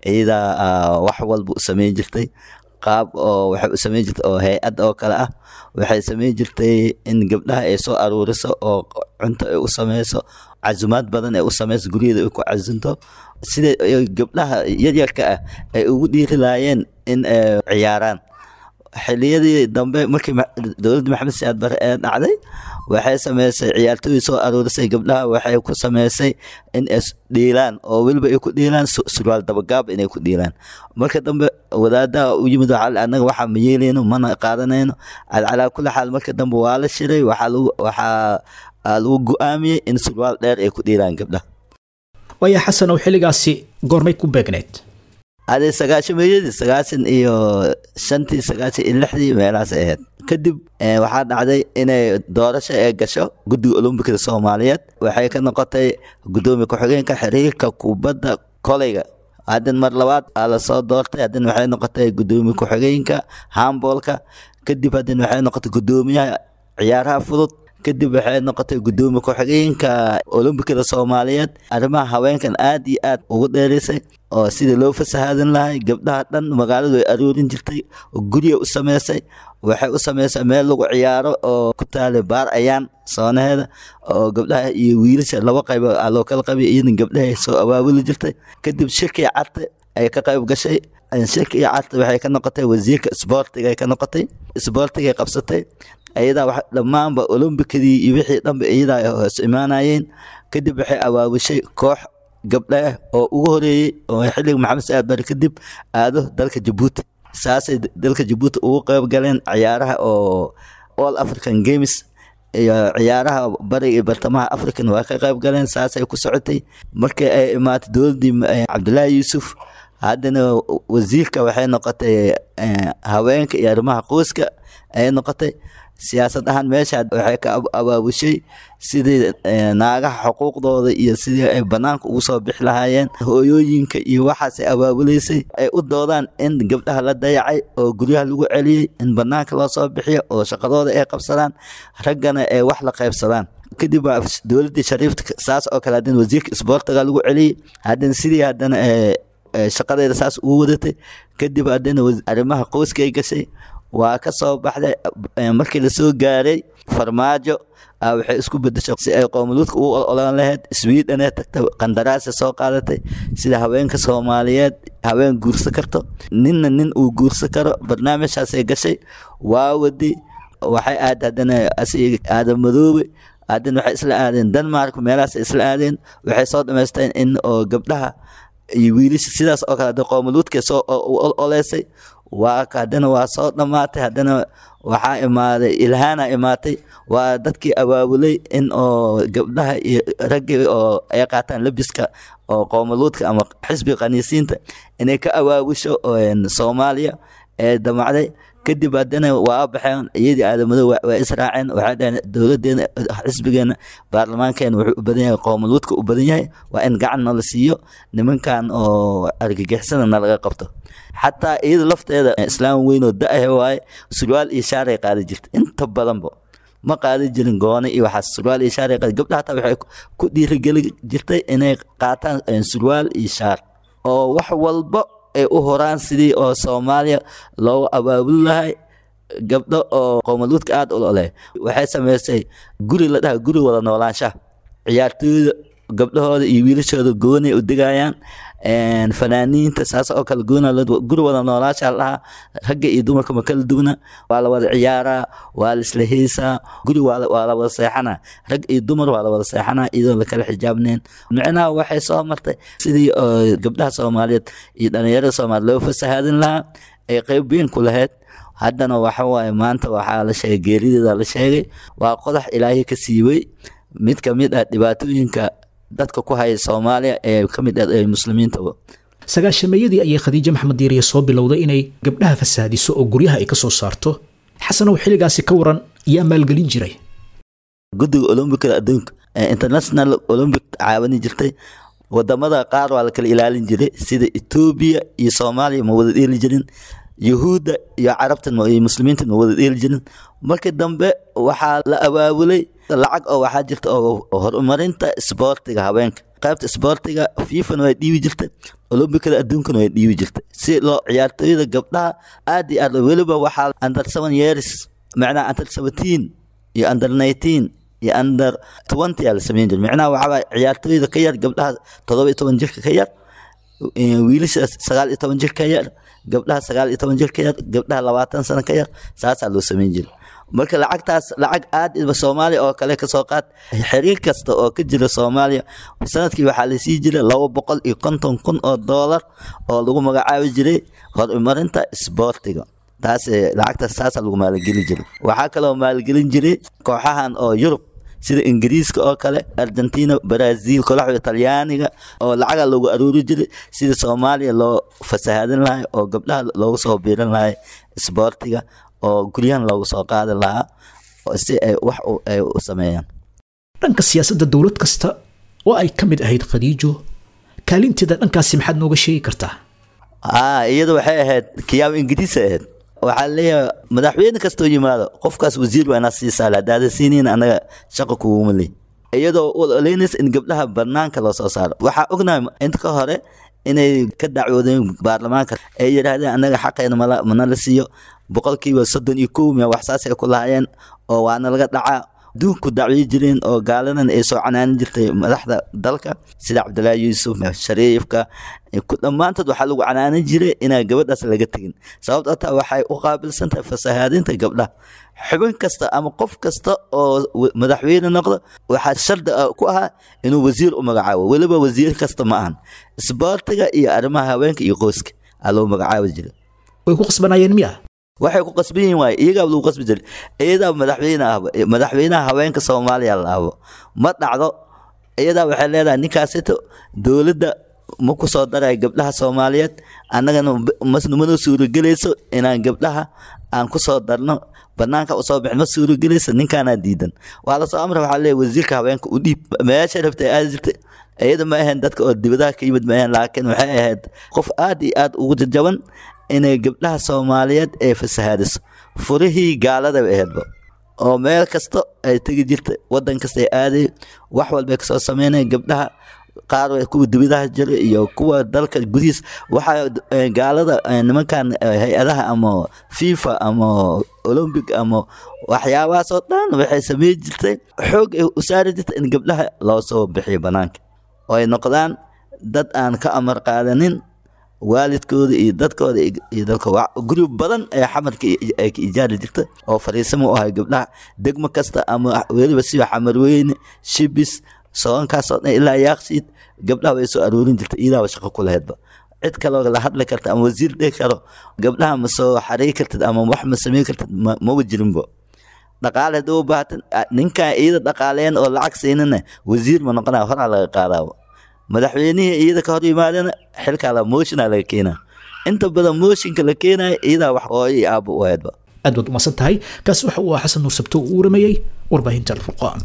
iyadaa wax walba u sameyn jirtay qaab oo waxay u sameyn jirtay oo hay-ad oo kale ah waxay sameyn jirtay in gabdhaha ay soo aruuriso oo cunto ay u sameyso casumaad badan ay u sameyso guryaheeda ay ku casunto sida gabdhaha yaryarka ah ay ugu dhiiri laayeen in ay ciyaaraan xiliyadii dambe markii dowladda maxamed siyaad bare ee dhacday waxay sameysay ciyaartooyii soo aruurisay gabdhaha waxay ku sameysay in ay dhiilaan oo weliba ay ku dhiilaan surwaal dabagaab inay ku dhiilaan marka dambe wadaadaha u yimid waxaa annaga waxaa ma yeelayno mana qaadanayno calaa kulli xaal marka dambe waa la shiray waxaa lagu waxaa lagu go-aamiyey in surwaal dheer ay ku dhiilaan gabdhaha waaya xasan oo xilligaasi goormay ku beegneyd ade sagaashameeyadii sagaashan iyo shantii sagaashan iyo lixdii meelahaas ahayd kadib waxaa dhacday inay doorasho ee gasho guddiga olombikada soomaaliyeed waxay ka noqotay guddoomiye ku-xigeenka xiriirka kubadda koleyga haddin mar labaad aa lasoo doortay haddin waxay noqotay guddoomiye ku-xigeenka hamboolka kadib haddin waxay noqotay guddoomiyaha ciyaaraha fudud kadib waxay noqotay guddoomiye ku-xigeenka olombikada soomaaliyeed arrimaha haweenkan aad iyo aad ugu dheeraysay oo sidii loo fasahaadan lahay gabdhaha dhan magaaladu ay aroorin jirtay oo gurya u sameysay waxay u sameysay meel lagu ciyaaro oo ku taalay baar ayaan soonaheeda oo gabdhaha iyo wiilasha laba qayb loo kala qabay iyadan gabdhaha soo awaabuli jirtay kadib shirkii carte ay ka qayb gashay shirkii carte waxay ka noqotay wasiirka isboortiga ay ka noqotay isboortigay qabsatay ayadaa wax dhammaanba olombikadii iyo wixii dhanba iyadaa ay hoos imaanayeen kadib waxay abaabushay koox gabdha ah oo ugu horeeyey oo xilliga maxamed saad bari kadib aado dalka jabuuti saasay dalka jabuuti ugu qeyb galeen ciyaaraha oo all african games iyo ciyaaraha bariga iyo bartamaha african waa ka qeyb galeen saasay ku socotay markii ay imaatay dowladdii cabdulaahi yuusuf haddana wasiirka waxay noqotay haweenka iyo arrimaha qoyska ayay noqotay siyaasad ahaan meesha waxay ka abaabushay sidii naagaha xuquuqdooda iyo sidii ay banaanka ugu soo bixi lahaayeen hooyooyinka iyo waxaasay abaabulaysay ay u doodaan in gabdhaha la dayacay oo guryaha lagu celiyey in banaanka loo soo bixiyo oo shaqadooda ay qabsadaan raggana ay wax la qaybsadaan kadib waa dowladdii shariifta saas oo kale haddana wasiirka isboortiga lagu celiyey haddana sidii haddana shaqadeeda saas ugu wadatay kadib haddana arrimaha qoyskay gashay waa ka soo baxday markii lasoo gaaray farmaajo waxay isku bedeshay si ay qowmaluudka ugu olan lahayd swedane tagta qandaraasa soo qaadatay sida haweenka soomaaliyeed haween guursa karto ninna nin uu guursa karo barnaamijhaasay gashay waa wadi waxay aad haddana aadan madoobe haddana waxay isla aadeen denmark meelahaas isla aadeen waxay soo dhamaysteen in oo gabdhaha iyo wiilasha sidaas oo kale qowmaluudka soo oleysay waa haddana waa soo dhammaatay haddana waxaa imaaday ilhaana imaatay waa dadkii abaabulay in oo gabdhaha iyo raggii oo ay qaataan labiska oo qowmaluudka ama xisbiga khaniisiinta inay ka abaabusho soomaaliya ee damacday kadib haddana waa baxeen iyadii aadamado waa israaceen waxay dhaheen dowladeena xisbigeena baarlamaankeena wuxuu u badan yahay qowmaluudka u badan yahay waa in gacan nala siiyo nimankan oo argagixisada nalaga qabto xataa iyada lafteeda islaam weyn oo da-ah waaye surwaal iyo shaaray qaadi jirta inta badanba ma qaadi jirin goone iyo waxaas surwaal iyo shaaray qaadi gabdhaha hataa waxay ku dhiirigeli jirtay inay qaataan surwaal iyo shaar oo wax walba ay u horaan sidii oo soomaaliya loogu abaabuli lahay gabdho oo qowmaluudka aada u oleh waxay sameysay guri la dhaha guri wada noolaanshaha ciyaartooyda gabdhahooda iyo wiilashooda goonay u degayaan fanaaniinta saas oo kale goona guri wada noolaasha lahaa ragga iyo dumarka ma kala duwana waa la wada ciyaaraa waa la isla heesaa guri waa la wada seexanaa rag iyo dumar waa la wada seexanaa iyadoo lakala xijaabneen micnaha waxay soo martay sidii gabdhaha soomaaliyeed iyo dhalinyarada soomaaliya loo fasahaadin lahaa ay qeyb weyn ku lahayd haddana waxa waaye maanta waxaa la sheegay geerideeda la sheegay waa qodax ilaahay ka siibay mid ka mid ah dhibaatooyinka dadka ku haya soomaaliya ee ka mid ah muslimiinta sagaashameeyadii ayay khadiijo maxmed diiriye soo bilowday inay gabdhaha fasaadiso oo guryaha ay ka soo saarto xasanow xilligaasi ka waran yaa maalgelin jiray guddiga olombikada adduunka international olombic caawani jirtay wadamada qaar waa la kala ilaalin jiray sida etoobiya iyo soomaaliya ma wada dheeli jirin yuhuudda iyo carabtan iyo muslimiintan ma wada dheeli jirin markii dambe waxaa la abaabulay lacag oo waxaa jirta oo horumarinta isboortiga haweenka qaybta isboortiga fifan way dhiibi jirtay olombikada adduunkana way dhiibi jirtay si loo ciyaartooyada gabdhaha aad iyo aad weliba waxaa under seven years macnaha under seventeen iyo under nineteen iyo under twenty aa la sameyn jiray macnaha waxaa ciyaartooyada ka yar gabdhaha todoba iyo toban jirka ka yar wiilasha sagaal iyo toban jir ka yar gabdhaha sagaal iyo toban jir ka yar gabdhaha labaatan sano ka yar saasaa loo sameyn jiray marka lacagtaas lacag aad soomaaliya oo kale kasoo qaad xiriir kasta oo ka jira soomaaliya sanadkii waxaa lasii jiray laba boqol iyo konton kun oo doolar oo lagu magacaabi jiray horumarinta isboortiga taas lacagtaas taasaa lagu maalgeli jiray waxaa kaloo maalgelin jiray kooxahan oo yurub sida ingiriiska oo kale argentina brazil kolaxda talyaaniga oo lacaga loogu aruuri jiray sida soomaaliya loo fasahaadin lahay oo gabdhaha loogu soo biiran lahay isboortiga oo guryahan loogu soo qaadi lahaa si ay wax ay u sameeyaan dhanka siyaasadda dowlad kasta oo ay ka mid ahayd khadiijo kaalinteeda dhankaasi maxaad nooga sheegi kartaa iyada waxay ahayd kiyaabo ingiriisa ahayd waxaa leeyahay madaxweyne kastoo yimaado qofkaas wasiir waa inaa siisaa haddaada siiniin anaga shaqa kuguma leh iyadoo u oleynaysa in gabdhaha banaanka loo soo saaro waxaa ognahay inta ka hore inay ka dacwoodeen baarlamaanka ay yidhaahdeen anaga xaqeena mana la siiyo boqolkiiba soddon iyo kow miya waxsaasay ku lahaayeen oo waana laga dhacaa adduunku dacwiyi jireen oo gaaladan ay soo canaanin jirtay madaxda dalka sida cabdilaahi yuusuf shariifka dhammaantood waxaa lagu canaanin jiray inaa gabadhaas laga tegin sababto taa waxay u qaabilsantahay fasahaadinta gabdhaha xubin kasta ama qof kasta oo madaxweyne noqdo waxaa shardi ku ahaa inuu wasiir u magacaabo weliba wasiir kasta ma ahan isboortiga iyo arrimaha haweenka iyo qoyska aa loo magacaabi jiray way ku qasbanayeen miya waxay ku qasban yihiin waaye iyagaa lagu qasbi jiray iyadaa madaxweyne ahba madaxweynaha haweenka soomaaliya la ahbo ma dhacdo iyadaa waxay leedahay ninkaasito dowladda ma ku soo daray gabdhaha soomaaliyeed annagana mana suuragelayso inaan gabdhaha aan ku soo darno banaanka usoo bixin ma suuragelayso ninkaanaa diidan waa lasoo amra waxaa leeyahay wasiirka haweenka u dhiib meesha rabtay aadi jirtay iyada ma ahayn dadka oo dibadaha ka yimid ma ahayn laakiin waxay ahayd qof aad iyo aad ugu jajaban inay gabdhaha soomaaliyeed ay fasahaadiso furihii gaalada bay ahaydba oo meel kasta ay tegi jirtay wadan kasta ay aaday wax walbay kasoo sameynaya gabdhaha qaar kuwa dibadaha jira iyo kuwa dalka gudihiis waxaa gaalada nimankan hay-adaha ama fifa ama olombic ama waxyaabahaasoo dhan waxay samey jirtay xoog ay u saari jirtay in gabdhaha loo soo bixiyo banaanka oo ay noqdaan dad aan ka amar qaadanin waalidkooda iyo dadkooda iyo dalka guri badan ee xamarka ay ka ijaari jirta oo fariisamo u ahay gabdhaha degmo kasta ama weliba siba xamarweyne shibis soonkaasoo dhan ilaa yaaqsiid gabdhaha way soo aroorin jirta iidaaba shaqo ku lahaydba cid kaloo la hadli karta ama wasiir dhihi karo gabdhaha ma soo xariiri kartid ama wax ma sameyn kartid maba jirinbo dhaqaale haddii u baahatan ninkan iida dhaqaaleyn oo lacag siinana wasiir ma noqonaya horaa laga qaadaaba madaxweynihii iyada ka hor yimaadana xilkaa la mooshinaa laga keenaa inta badan mooshinka la keenaya iyadaa wax hooyo iyo aabba u ahaydba aad baad umahadsan tahay kaasi waxa uu ahaa xasan nuur sabto uu waramayey warbaahinta alfurqaan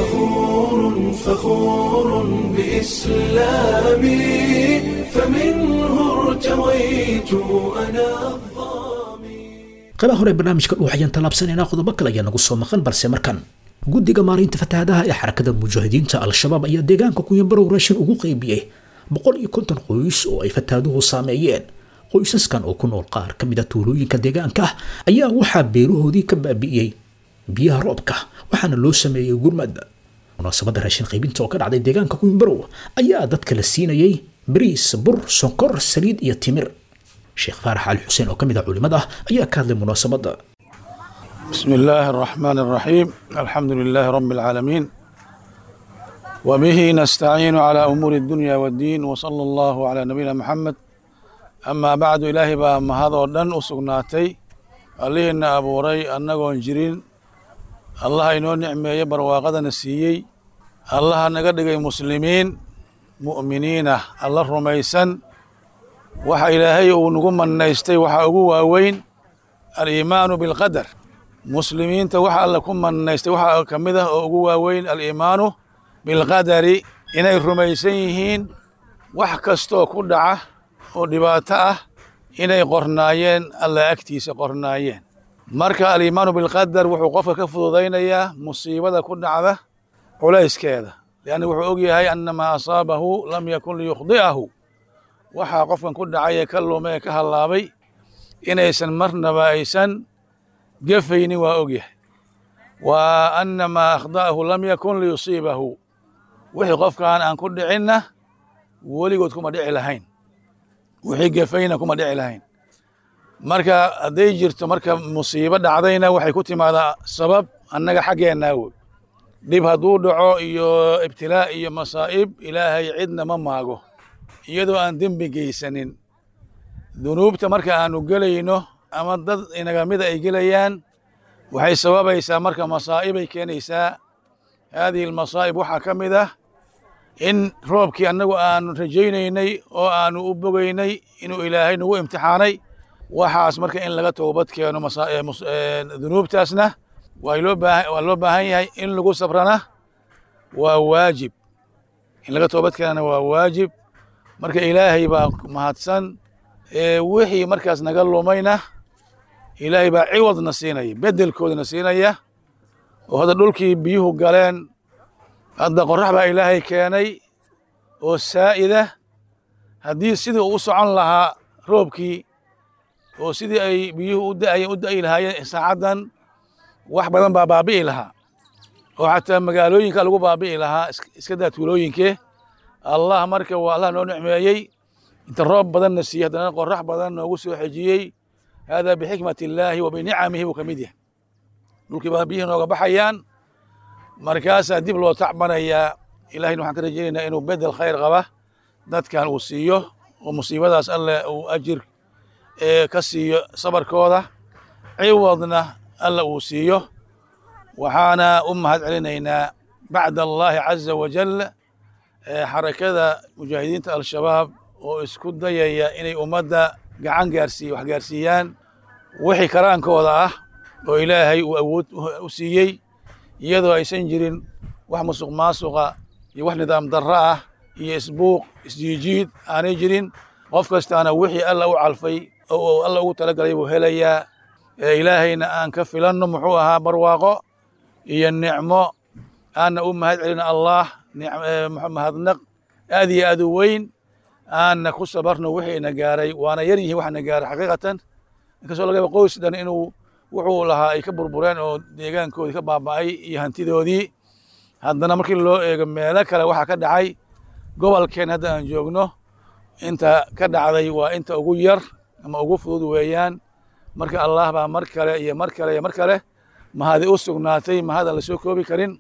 فخور بإسلامي فمنه ارتويت أنا qaybaha hore barnaamijka dhuuxayaan tallaabsanaynaa qodobo kale ayaa nagu soo maqan balse markan guddiga maareynta fatahaadaha ee xarakada mujaahidiinta al-shabaab ayaa deegaanka kunyanbarow raashin ugu qaybiyey boqol iyo konton qoys oo ay fatahaaduhu saameeyeen qoysaskan oo ku nool qaar ka mid a tuulooyinka deegaanka ayaa waxaa beerahoodii ka baabi'iyey biyaha roobka waxaana loo sameeyey gurmad munaasabadda raashin qaybinta oo ka dhacday deegaanka kunyanbarow ayaa dadka la siinayey bariis bur sonkor saliid iyo timir sheekh faarax cali xuseen oo ka mid ah culimada ayaa ka hadlay munaasabadda بسم الله الرحمن الرحيم الحمد لله رب العالمين وبه نستعين على أمور الدنيا والدين وصلى الله على نبينا محمد أما بعد إلهي بأما هذا ودن أسقناتي اللي إن أبو ري أنه جرين الله إنو نعمة يبر واقدا نسيي الله نقدق مسلمين مؤمنين الله رميسا وحا إلهي ونقوم النيستي وحا أقوى وين الإيمان بالقدر muslimiinta waxa alla ku manaystay waxaa ka mid ah oo ugu waaweyn aliimaanu bilqadari inay rumaysan yihiin wax kastoo ku dhaca oo dhibaato ah inay qornaayeen alla agtiisa qornaayeen marka aliimaanu bilqadar wuxuu qofka ka fududaynayaa musiibada ku dhacda culayskeeda lianna wuxuu og yahay annamaa asaabahu lam yakun liyukhdi'ahu waxaa qofkan ku dhacay ee ka lume ee ka hallaabay inaysan marnaba aysan gefayni waa og yahay wa anna maa akhda'ahu lam yakun liyusiibahu wixii qofkaan aan ku dhicinna weligood kuma dhici lahayn wixii gefayna kuma dhici lahayn marka hadday jirto marka musiibo dhacdayna waxay ku timaadaa sabab annaga xaggeennaa wey dhib hadduu dhaco iyo ibtilaa iyo masaa'ib ilaahay cidna ma maago iyadoo aan dembi geysanin dunuubta marka aanu gelayno ama dad inaga mida ay gelayaan waxay sababaysaa marka masaa'ibay keenaysaa haadihi almasaa'ib waxaa ka mid ah in roobkii annagu aanu rajaynaynay oo aanu u bogaynay inuu ilaahay nagu imtixaanay waxaas marka in laga toobad keeno dunuubtaasna waa loo baahan yahay in lagu sabrana waa waajib in laga toobad keenana waa waajib marka ilaahay baa mahadsan wixii markaas naga lumayna ilaahay baa ciwadna siinaya bedelkoodana siinaya oo hadda dhulkii biyuhu galeen hadda qorax baa ilaahay keenay oo saa'ida haddii sidii uu u socon lahaa roobkii oo sidii ay biyuhu u da'ayeen u da'i lahaayeen saacaddan wax badan baa baabi'i lahaa oo xataa magaalooyinka lagu baabi'i lahaa iska daa tuulooyinkee allah marka waa allah noo nicmeeyey inta roob badanna siiyey haddana qorax badan noogu soo xejiyey haadaa bixikmati illaahi wa binicamihi buu ka mid yahay dhulkii baa biyihii nooga baxayaan markaasaa dib loo tacbanayaa ilahayna waxaan ka rajaynaynaa inuu bedel khayr qaba dadkan uu siiyo oo musiibadaas alle uu ajir ka siiyo sabarkooda ciwadna alle uu siiyo waxaana u mahad celinaynaa bacda allaahi caza wajal xarakada mujaahidiinta al-shabaab oo isku dayaya inay ummadda gacan gaarsiiy wax gaarsiiyaan wixii karaankooda ah oo ilaahay uu awood u siiyey iyadoo aysan jirin wax musuq maasuqa iyo wax nidaam darro ah iyo isbuuq isjiijiid aanay jirin qof kastaana wixii alla u calfay oo alla ugu talagalay buu helayaa ilaahayna aan ka filanno muxuu ahaa barwaaqo iyo nicmo aanna u mahad celina allah mahadnaq aad iyo aad u weyn aanna ku sabarno wixiina gaaray waana yar yihiin waxaana gaaray xaqiiqatan inkastoo laga yaba qoys dhan inuu wuxuu lahaa ay ka burbureen oo deegaankoodii ka baaba'ay iyo hantidoodii haddana markii loo eego meelo kale waxaa ka dhacay gobolkeen hadda aan joogno inta ka dhacday waa inta ugu yar ama ugu fudud weeyaan marka allah baa mar kale iyo mar kale iyo mar kale mahadi u sugnaatay mahadaan la soo koobi karin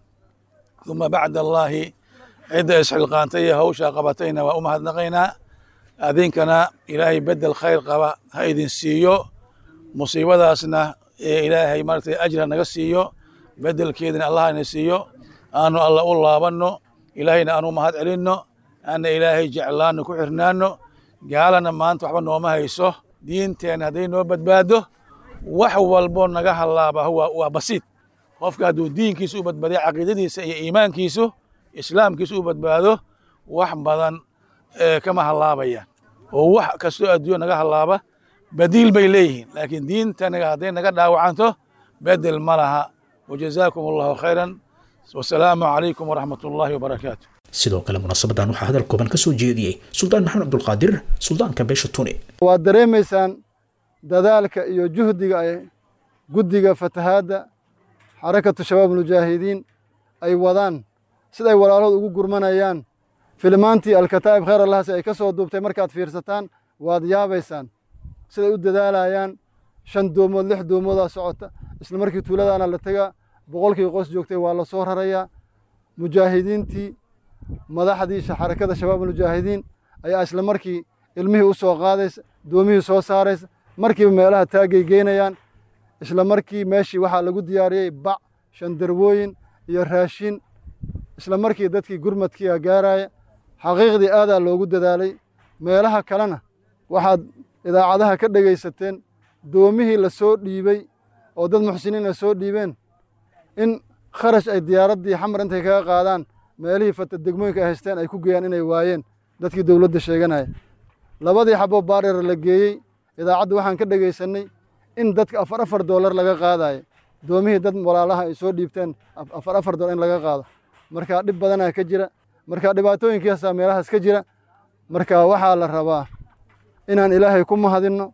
uma bacda allaahi cidda isxilqaantay ee hawshaa qabatayna waa u mahadnaqaynaa adinkana ilaahay bedel khayr qaba ha idin siiyo musiibadaasna ee ilaahay maaragtay ajra naga siiyo bedelkeedina allah ina siiyo aanu alla u laabanno ilaahayna aanu mahad celinno aana ilaahay jeclaanno ku xirnaanno gaalana maanta waxba nooma hayso diinteenna hadday noo badbaado wax walbo naga hallaaba waa basiid qofka hadduu diinkiisu u badbaadiya caqiidadiisa iyo iimaankiisu islaamkiisu u badbaado wax badan kama hallaabayaan oo wax kastoo adduunya naga hallaaba badiil bay leeyihiin laakiin diintanaga hadday naga dhaawacanto bedel ma laha wajazaakum allahu khayran wasalaamu calaykum waraxmat ullaahi wabarakaatu sidoo kale munaasabadan waxaa hadal kooban ka soo jeediyey suldaan maxamed cabdulqaadir suldaanka beesha tuni waad dareemaysaan dadaalka iyo juhdiga ay guddiga fatahaadda xarakatu shabaab mujaahidiin ay wadaan sida ay walaalahood ugu gurmanayaan filmaantii alkataa'ib khayr allahsi ay ka soo duubtay markaad fiirsataan waad yaabaysaan siday u dadaalayaan shan doomood lix doomoodaa socota isla markii tuuladaana la tegaa boqolkii qoys joogtay waa la soo rarayaa mujaahidiintii madaxdii xarakada shabaab mujaahidiin ayaa isla markii ilmihii u soo qaadaysa doomihii soo saaraysa markiiba meelaha taagay geynayaan isla markii meeshii waxaa lagu diyaariyey bac shandarwooyin iyo raashin isla markii dadkii gurmadkiia gaaraya xaqiiqdii aadaa loogu dadaalay meelaha kalena waxaad idaacadaha ka dhegaysateen doomihii la soo dhiibey oo dad muxsiniin ay soo dhiibeen in kharash ay diyaaraddii xamar intay kaga qaadaan meelihii fata degmooyinka ay haysteen ay ku geeyaan inay waayeen dadkii dowladda sheeganaya labadii xaboo baareer la geeyey idaacadda waxaan ka dhegaysannay in dadka afar afar doolar laga qaadayo doomihii dad walaalaha ay soo dhiibteen afar afar doolar in laga qaado marka dhib badanaa ka jira marka dhibaatooyinkiisaa meelahaas ka jira marka waxaa la rabaa inaan ilaahay ku mahadinno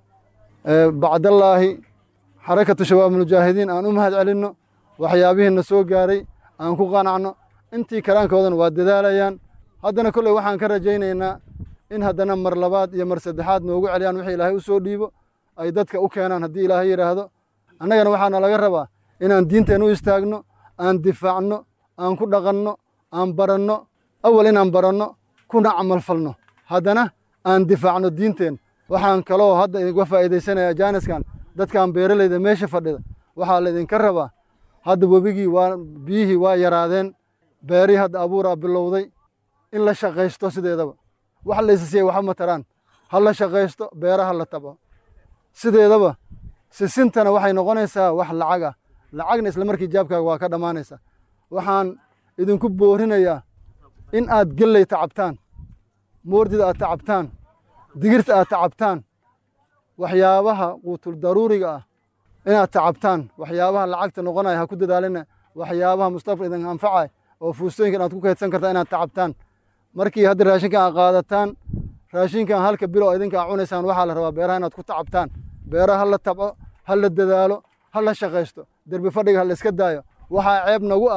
bacdallaahi xarakatu shabaab mujaahidiin aan u mahad celinno waxyaabihiina soo gaaray aan ku qanacno intii karaankoodana waa dadaalayaan haddana kolley waxaan ka rajaynaynaa in haddana mar labaad iyo mar saddexaad noogu celiyaan wixii ilaahay u soo dhiibo ay dadka u keenaan haddii ilaahay yidhaahdo annagana waxaana laga rabaa inaan diinteen u istaagno aan difaacno aan ku dhaqanno aan baranno awal inaan baranno kuna camal falno haddana aan difaacno diinteen waxaan kaloo hadda idinka faa'iidaysanaya jaaniskan dadkan beeralayda meesha fadhida waxaa laydinka rabaa hadda webigii waa biyihii waa yaraadeen beerihii hadda abuuraa bilowday in la shaqaysto sideedaba wax laysa siiyay waxba mataraan ha la shaqaysto beeraha la tabo sideedaba sisintana waxay noqonaysaa wax lacag ah lacagna isla markii jaabkaaga waa ka dhammaanaysaa waxaan idinku boorinayaa in aad gelley tacabtaan moordida aad tacabtaan digirta aad tacabtaan waxyaabaha quutul daruuriga ah inaad tacabtaan waxyaabaha lacagta noqonaya ha ku dadaalina waxyaabaha mustaqbal idin anfacay oo fuustooyinkan aad ku kaydsan kartaa inaad tacabtaan markii hadda raashinkan aad qaadataan raashinkan halka bilo idinka aad cunaysaan waxaa la rabaa beeraha inaad ku tacabtaan beeraha ha la tabco ha la dadaalo ha la shaqaysto derbi fadhiga ha la iska daayo waxaa ceeb nagu ah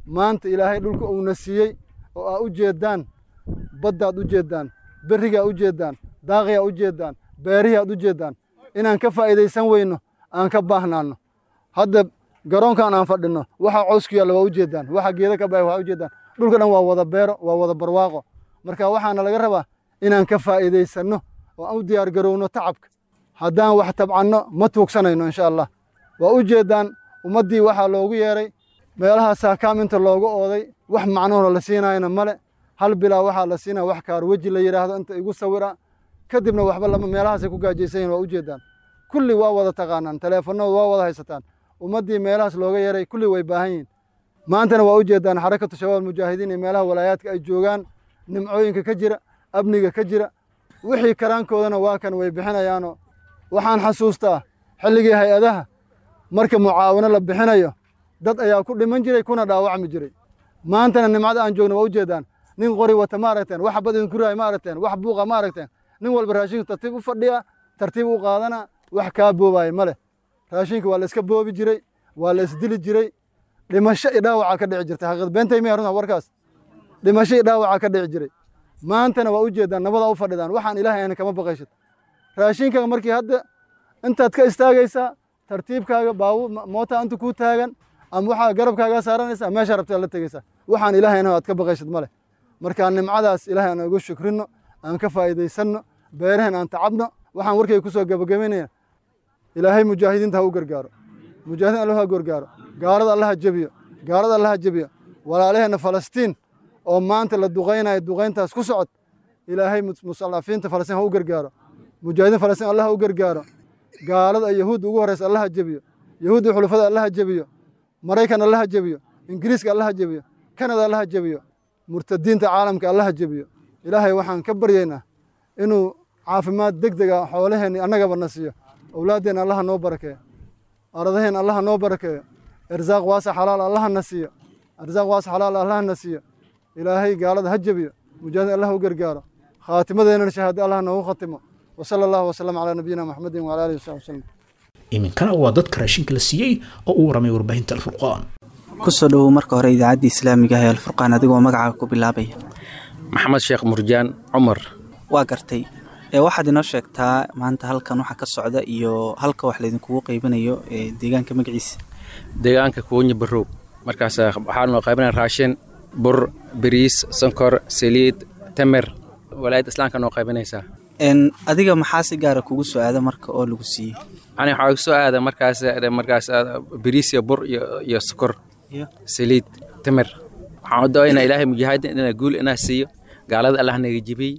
maanta ilaahay dhulka uuna siiyey oo aa u jeeddaan baddaad u jeeddaan berrigaa u jeeddaan daaqiyaa u jeeddaan beerihii aad u jeeddaan inaan ka faa'iidaysan weyno aan ka baahnaanno hadda garoonkan aan fadhinno waxa cows ku yaalla waa u jeeddaan waxa geeda ka baxay waa u jeeddaan dhulka dhan waa wada beero waa wada barwaaqo marka waxaana laga rabaa inaan ka faa'iidaysanno oo aan u diyaar garowno tacabka haddaan wax tabcanno ma tuugsanayno insha allah waa u jeeddaan ummaddii waxaa loogu yeeray meelaha saakaam inta loogu ooday wax macnohoo la siinaayana male hal bilaa waxaa la siinaya wax kaar weji la yidhaahdo inta igu sawira kadibna waxba lama meelahaasay ku gaajaysan yihin waa u jeeddaan kulli waa wada taqaanaan taleefannada waa wada haysataan ummaddii meelahaas looga yeeray kulli way baahan yihin maantana waa u jeeddaan xarakatu shabaab mujaahidiin iyo meelaha walaayaadka ay joogaan nimcooyinka ka jira amniga ka jira wixii karaankoodana waa kan way bixinayaanoo waxaan xasuustaa xilligii hay-adaha marka mucaawino la bixinayo dad ayaa ku dhiman jiray kuna dhaawacmi jiray maantana nimcada aan joogno waa u jeeddaan nin qori wata ma aragteen wax bad idinku raay ma aragteen wax buuqa ma aragteen nin walba raashinku tartiib u fadhiya tartiib u qaadana wax kaa boobaaya ma leh raashinka waa la iska boobi jiray waa la isdili jiray dhimasho i dhaawaca ka dhici jirtay xaqiiqad beentay miya runta warkaas dhimasho i dhaawaca ka dhici jiray maantana waa u jeeddaan nabadaa u fadhidaan waxaan ilaahay ayna kama baqayshid raashinkaga markii hadda intaad ka istaagaysaa tartiibkaaga baabu moota inta kuu taagan ama waxaa garabkaagaa saaranaysaa meeshaa rabtaa la tegaysaa waxaan ilaahayna aad ka baqayshid ma leh marka nimcadaas ilaahay aan ugu shukrino aan ka faa'iidaysanno beerahan aan tacabno waxaan warkay ku soo gabagabaynaya ilaahay mujaahidiinta ha u gargaaro mujaahidiin allah ha gargaaro gaalada allaha jebiyo gaalada allaha jebiyo walaalaheenna falastiin oo maanta la duqaynayo duqayntaas ku socod ilaahay musallafiinta falastiin ha u gargaaro mujaahidiin falastiin allah ha u gargaaro gaalada yahuudda ugu horreysa allaha jebiyo yahuudda xulufada allaha jebiyo maraykan allaha jebiyo ingiriiska allaha jebiyo kanada allaha jebiyo murtadiinta caalamka allaha jebiyo ilaahay waxaan ka baryaynaa inuu caafimaad deg dega xoolaheenni annagaba na siiyo owlaaddeenna allaha noo barakeeyo ardaheenna allaha noo barakeeyo irsaaq waasa xalaal allaha na siiyo irsaaq waasa xalaal allaha na siiyo ilaahay gaalada ha jebiyo mujaahid allah u gargaaro khaatimadeennana shahaado allah noogu khatimo wasala allahu wasalam calaa nabiyina maxamedin wala alihi wasaxbi wasalam iminkana waa dadka raashinka la siiyey oo u waramay warbaahinta alfurqaan kusoo dhowow marka hore idaacadda islaamiga ah ee alfurqaan adigoo magacaaga ku bilaabaya maxamed sheekh murjaan cumar waa gartay ee waxaad inoo sheegtaa maanta halkan waxa ka socda iyo halka wax laydinkugu qaybinayo ee deegaanka magaciisa deegaanka kuwanya barow markaas waxaa noo qaybinaya raashin bur bariis sonkor saliid tamer walaayadda islaamka noo qaybinaysaa n adiga maxaa si gaara kugu soo aada marka oo lagu siiyey ani waxaa igu soo aada markaas markaas bariis iyo bur iyo iyo sokor saliid tamer waxaan u doonaynaa ilaahay mujaahidin inaa guul inaa siiyo gaalada allah naga jibiyey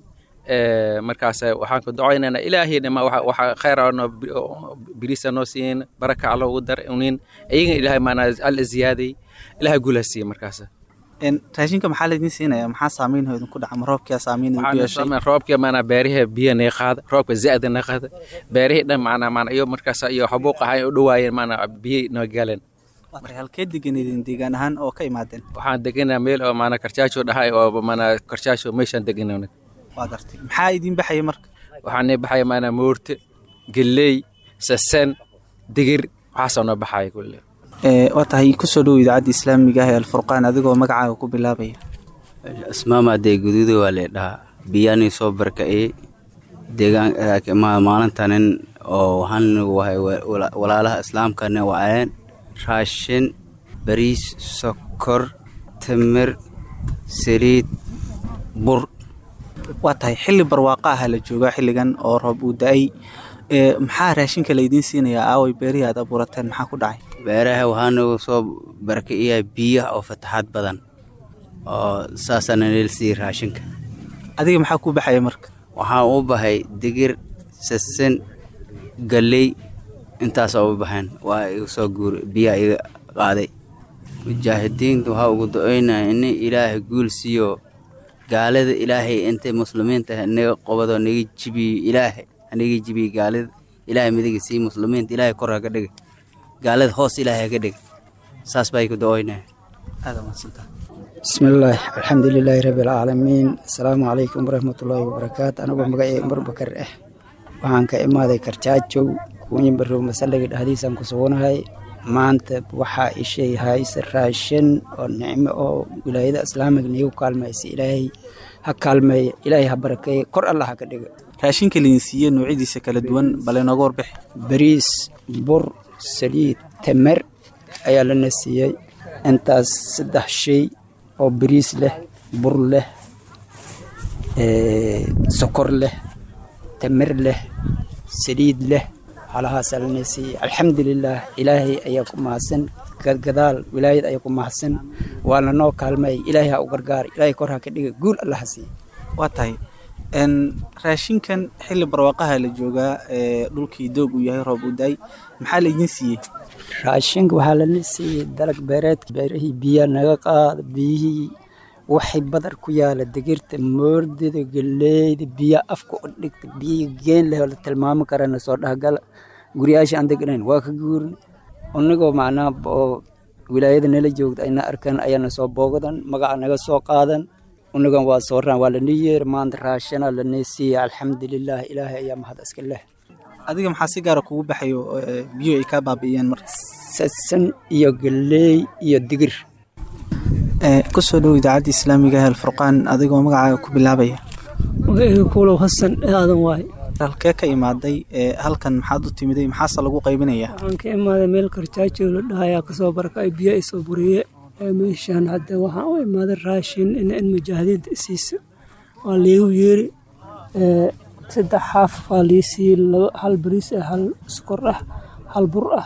markaas waxaan ku ducaynaynaa ilaahay dhima waxa khayr biriisa noo siin baraka alla ugu dar unin iyagan ilaahay maanaa alla ziyaaday ilaahay guul ha siiya markaas raashinka maxaa laydin siinaya maxaa saameynho idinku dhaca ma roobkia saameyn idinku yeeshay roobka maanaa beerihi biyo naga qaada roobka zaa'da naga qaada beerihii dhan maanaa maanaa iyo markaas iyo xabuuq ahay u dhawaayeen maanaa biyo noo galeen halkee deganidin deegaan ahaan oo ka imaadeen waxaan deganaa meel oo maanaa karjaajo dhahay oo maanaa karjaajo meeshaan deganaa waa gartay maxaa idin baxaya marka waxaa noo baxaya maanaa moorte gelley sasan digir waxaasoo noo baxaya kulle waa tahay kusoo dhow idaacadda islaamiga ah ee alfurqaan adigoo magacaaga ku bilaabaya ismaamadee guduuda waa leedhahaa biyaanii soo barka'ey deegaan maalintanin oo waxaan wahay walaalaha islaamkana waceen raashin bariis sokor timir saliid bur waa tahay xilli barwaaqa aha la joogaa xilligan oo roob uu da-ay maxaa raashinka laydiin siinayaa aaway beerihii aad abuurateen maxaa ku dhacay beeraha waxaa nagu soo barka'iyaa biyaha oo fataxaad badan oo saasaana neel siiyey raashinka adiga maxaa ku baxaya marka waxaan u bahay digir sasin galley intaasoo u baxeen waa iga soo guur biyaha iga qaaday mujaahidiinta waxaa ugu do-oynaya in ilaahay guul siiyo gaalada ilaahay intay muslimiinta naga qobado naga jibiyo ilaahay hanaga jibiyo gaalada ilaahay midiga sii muslimiinta ilaahay kor haga dhiga gaalada hoos ilaahay haga dhiga saas baa igu do-oynaya bismillaah alxamdulilaahi rabbi alcaalamiin assalaamu calaykum waraxmatullaahi wabarakaatu anigoo magacay umar bakar ah waxaan ka imaaday karjaajow kuunyi barow masalliga dhexdiisaan ku suganahay maanta waxaa ishay hayse raashin oo nicmo oo wilaayada islaamiga niigu kaalmaysa ilaahay ha kaalmeeya ilaahay ha barakeeya kor allah ha ka dhiga raashinka laydin siiye noocyadiisa kala duwan bal inooga warbixi bariis bur saliid tamer ayaa lana siiyey intaas saddex shay oo bariis leh bur leh sokor leh tamer leh saliid leh halahaasaa lana siiyey alxamdulilaah ilaahay ayaa ku mahadsan gadgadaal wilaayad ayaa ku mahadsan waa lanoo kaalmay ilaahay ha u gargaar ilaahay kor ha ka dhiga guul allah ha siiya waa tahay n raashinkan xilli barwaaqaha la joogaa ee dhulkii doog uu yahay roob u daay maxaa laydin siiyey raashinka waxaa lana siiyey dalag beereedka beerihii biyaa naga qaada biyihii waxay badar ku yaala digirta moordida galeeyda biya afka u dhigta biyihii geen leh oo la tilmaami karana soo dhahgala guryaasha aan deganayn waa ka guurin unagoo macnaha oo wilaayada nala joogta ayna arkan ayaana soo boogadan magaca naga soo qaadan unagan waa soo raan waa lanii yeer maanta raashana lanii siiya alxamdulilah ilaahay ayaa mahad iska leh adiga maxaa si gaara kugu baxayo biyo ay kaa baabi'iyeen marka sasan iyo galeey iyo digir kusoo dhow idaacadda islaamiga hel furqaan adigoo magacaaga ku bilaabaya magacayga kuulow hasan aadan waaye halkee ka imaaday halkan maxaad u timiday maxaase lagu qaybinayaa waxaan ka imaaday meel karjaajo la dhahayaa kasoo barakay biyo isoo buriye meeshaan hadda waxaan u imaaday raashin in in mujaahidiinta isiisa waa liigu yeeri saddex xaaf waa lii siiyey hal bariis ah hal sokor ah hal bur ah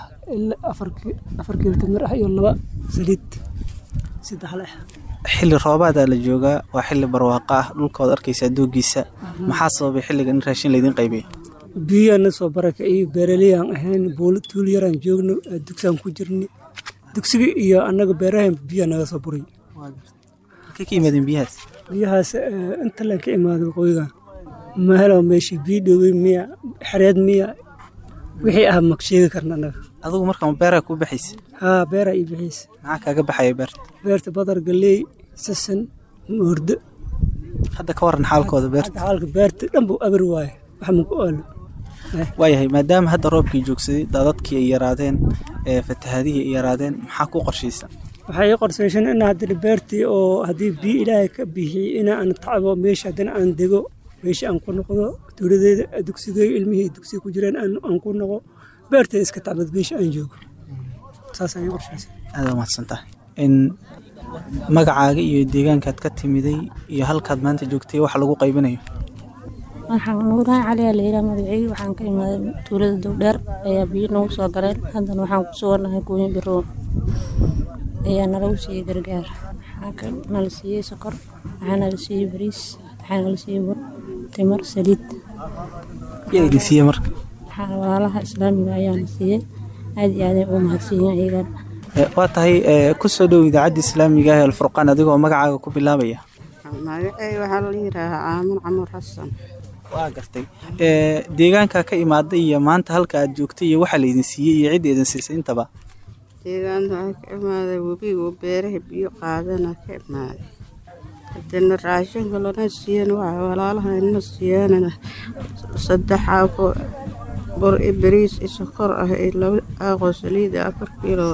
afar kiilo timir ah iyo laba saliid saddex leh xilli roobaadaa la joogaa waa xilli barwaaqo ah dhulkaod arkaysaa doogiisa maxaa sababay xilligan in raashin laydin qaybiya biyana soo baraka iyo beeraleyaan ahayn buulo tuul yaraan joogno dugsaan ku jirni dugsiga iyo annaga beerahan biyaa naga soo buray halkay ka yimaadeen biyahaas biyahaas inta leen ka imaaday waqooyigan ma helo meeshii biyo dhowey miya xereed miya wixii ah ma sheegi karna annaga adigu marka ma beeraa kuu baxaysa haa beeraa ii baxaysa maxaa kaaga baxaya beerta beerta badar galeey sasan moordo hadda ka waran xaalkooda beerta xaalka beerta dhan buu abir waaye wax ma ku aalo waayahay maadaama hadda roobkii joogsaday daadadkii ay yaraadeen fatahaadihii ay yaraadeen maxaa ku qorshaysa waxaa ii qorsaysan in haddii beertii oo haddii biyo ilaahay ka bixiyey in aan tacbo meesha haddana aan dego meesha aan ku noqdo dowladeeda dugsigay ilmihii dugsiga ku jireen aan ku noqo beerteeda iska tacbad meesha aan joogo saas ayay qorshaysa aada mahadsantahay in magacaaga iyo deegaankaad ka timiday iyo halkaad maanta joogtay waxa lagu qaybinayo waxaan nuuraan cali aa layidhaha magaceyga waxaan ka imaaday tuulada dowdheer ayaa biyo nagu soo galeen haddana waxaan ku sugannahay gooyin biroon ayaa nalagu siiyey gargaar waxaa nala siiyey sokor waxaa nala siiyey bariis waxaa nala siiyey bur timir saliid yaa idin siiyey marka waxaa walaalaha islaamiga ayaana siiyey aad iyo aaday ugu mahadsiiyeen iyagan waa tahay kusoo dhow idaacadda islaamiga ah alfurqaan adigoo magacaaga ku bilaabaya magacey waxaa la yidhaahaa caamun camur xasan waa gartay deegaankaa ka imaaday iyo maanta halka aad joogtay iyo waxaa laydin siiyey iyo cidda idin siisay intaba deegaanta waxaa ka imaaday webigu beeraha biyo qaadana ka imaaday hadana raashinka lana siiyan waxaa walaalaha ina siiyaan saddex xaafo bur i bariis i sokor ah iyo laba aaqoo saliid ah afar kiilo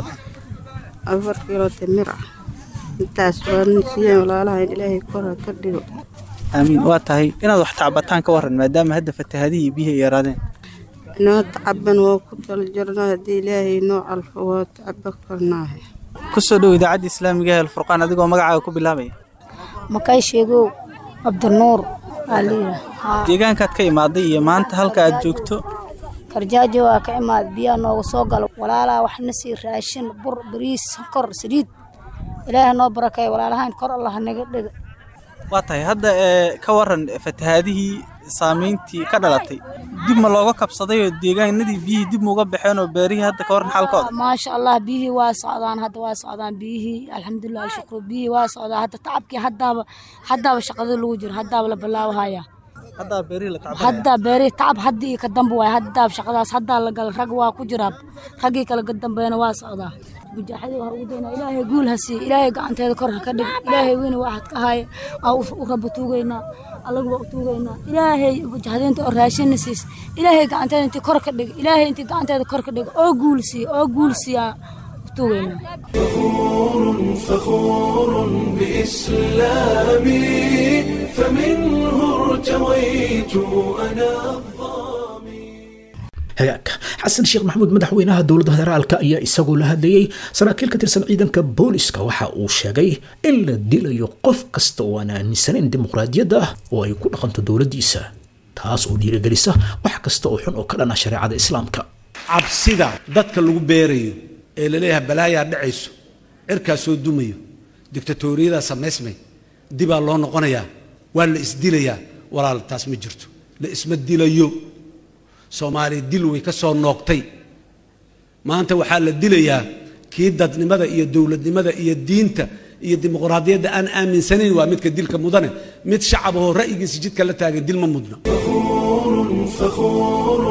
afar kiilo timir ah intaas waana siiyaan walaalaha in ilaahay kora ka dhigo aamiin waa tahay inaad wax tacbataan ka waran maadaama hadda fatahaadihii biyaha ay yaraadeen inoo tacaban waa ku tala jirnaa haddii ilaahay noo calfo waa tacaba karnaahe kusoo dhow idaacadda islaamiga ah alfurqaan adigoo magacaaga ku bilaabaya makay sheegow cabdinuur deegaankaad ka imaaday iyo maanta halka aad joogto karjaajo waa ka imaad biyaa nooga soo galo walaalaa waxna sii raashin bur bariis sonkor saliid ilaaha noo barakeeya walaalahaan kor allah naga dhiga waa tahay hadda ka waran fatahaadihii saameyntii ka dhalatay dib ma looga kabsaday oo deegaanadii biyihii dib mauga baxeen oo beerihii hadda ka waran xaalkooda maasha allah biyihii waa socdaan hadda waa socdaan biyihii alxamdulilah alshukru biyihii waa socdaa hadda tacabkii haddaaba haddaaba shaqada lagu jiro haddaaba la bilaabahaya haddaa beerihii tacab haddii ka dambe waay haddaa shaqadaas haddaa la gala rag waa ku jiraa raggii kale ka dambeena waa socdaa mujaaxadii waxaa ugu daynaa ilaahay guul ha siiye ilaahay gacanteeda kor ha ka dhig ilaahay weyne waxaad ka haaye waa u rabba tuugaynaa allagu waa u tuugaynaa ilaahay mujaaxadiinta oo raashinna siis ilaahay gacanteeda intii kor ka dhig ilaahay intii gacanteeda kor ka dhig oo guul siiye oo guul siiyaa u tuugaynaa فخور بإسلامي فمنه ارتويت أنا hagaag xasan sheekh maxamuud madaxweynaha dowladda federaalka ayaa isagoo la hadlayey saraakiil ka tirsan ciidanka booliska waxa uu sheegay in la dilayo qof kasta oo aan aaminsanayn dimuqraadiyadda ah oo ay ku dhaqanto dowladdiisa taas oo dhiirigelisa wax kasta oo xun oo ka dhana shareecada islaamka cabsida dadka lagu beerayo ee laleeyahay balaayaa dhacayso cirkaa soo dumayo dictatoriyadaa samaysmay dibaa loo noqonayaa waa la isdilayaa walaal taas ma jirto la isma dilayo soomaaliya dil way ka soo noogtay maanta waxaa la dilayaa kii dadnimada iyo dowladnimada iyo diinta iyo dimuqraadiyadda aan aaminsanayn waa midka dilka mudane mid shacabahoo ra'yigiisa jidka la taagan dil ma mudna فخور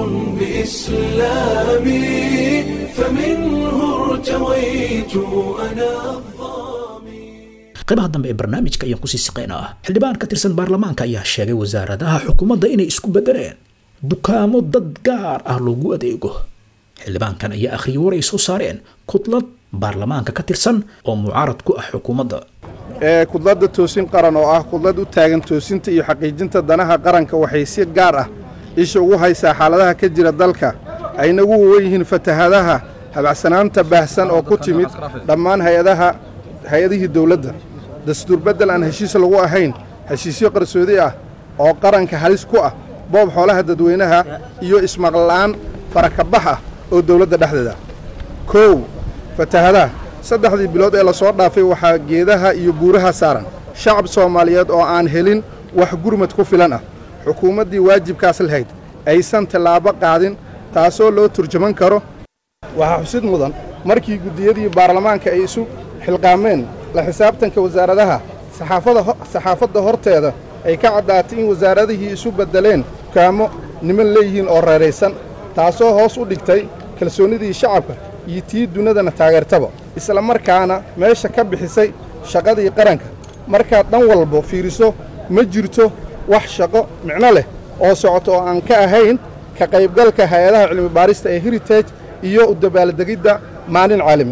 بإسلامي فمنه ارتويت أنا qaybaha dambe ee barnaamijka ayaan kusii siqaynaa xildhibaan ka tirsan baarlamaanka ayaa sheegay wasaaradaha xukuumadda inay isku bedeleen dukaamo dad gaar ah loogu adeego xildhibaankan ayaa akhriyay war ay soo saareen kudlad baarlamaanka ka tirsan oo mucaarad ku ah xukuumadda ee kudladda toosin qaran oo ah kudlad u taagan toosinta iyo xaqiijinta danaha qaranka waxay si gaar ah isha ugu haysaa xaaladaha ka jira dalka ayna ugu wawan yihiin fatahadaha habacsanaanta baahsan oo ku timid dhammaan hayadaha hay-adihii dowladda dastuur beddel aan heshiis lagu ahayn heshiisyo qarsoodi ah oo qaranka halis ku ah boob xoolaha dadweynaha iyo ismaqla'aan farakabax ah oo dowladda dhexdeeda kow fatahadaha saddexdii bilood ee lasoo dhaafay waxaa geedaha iyo buuraha saaran shacab soomaaliyeed oo aan helin wax gurmad ku filan ah xukuumaddii waajibkaas lahayd aysan tallaabo qaadin taasoo loo turjuman karo waxaa xusid mudan markii guddiyadii baarlamaanka ay isu xilqaameen la xisaabtanka wasaaradaha saxaafadda horteeda ay ka caddaatay in wasaaradihii isu beddeleen dukaamo niman leeyihiin oo reeraysan taasoo hoos u dhigtay kalsoonnidii shacabka iyo tii dunidana taageertaba isla markaana meesha ka bixisay shaqadii qaranka markaad dhan walba fiiriso ma jirto wax shaqo micno leh oo socoto oo aan ka ahayn ka qaybgalka hay-adaha cilmibaarista ee heritage iyo u dabaaldegidda maalin caalami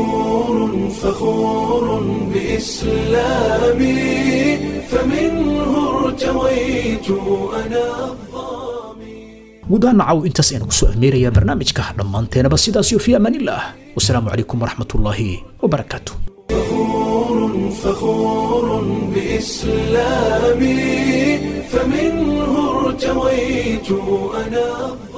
فخور بإسلامي فمنه ارتويت أنا gudaha nacaw intaas ayaan kusoo ameerayaa barnaamijka dhammaanteenaba sidaas iyo fi amaanillaah wasalaamu calaykum waraxmatullaahi wabarakaatu فخور بإسلامي فمنه ارتويت أنا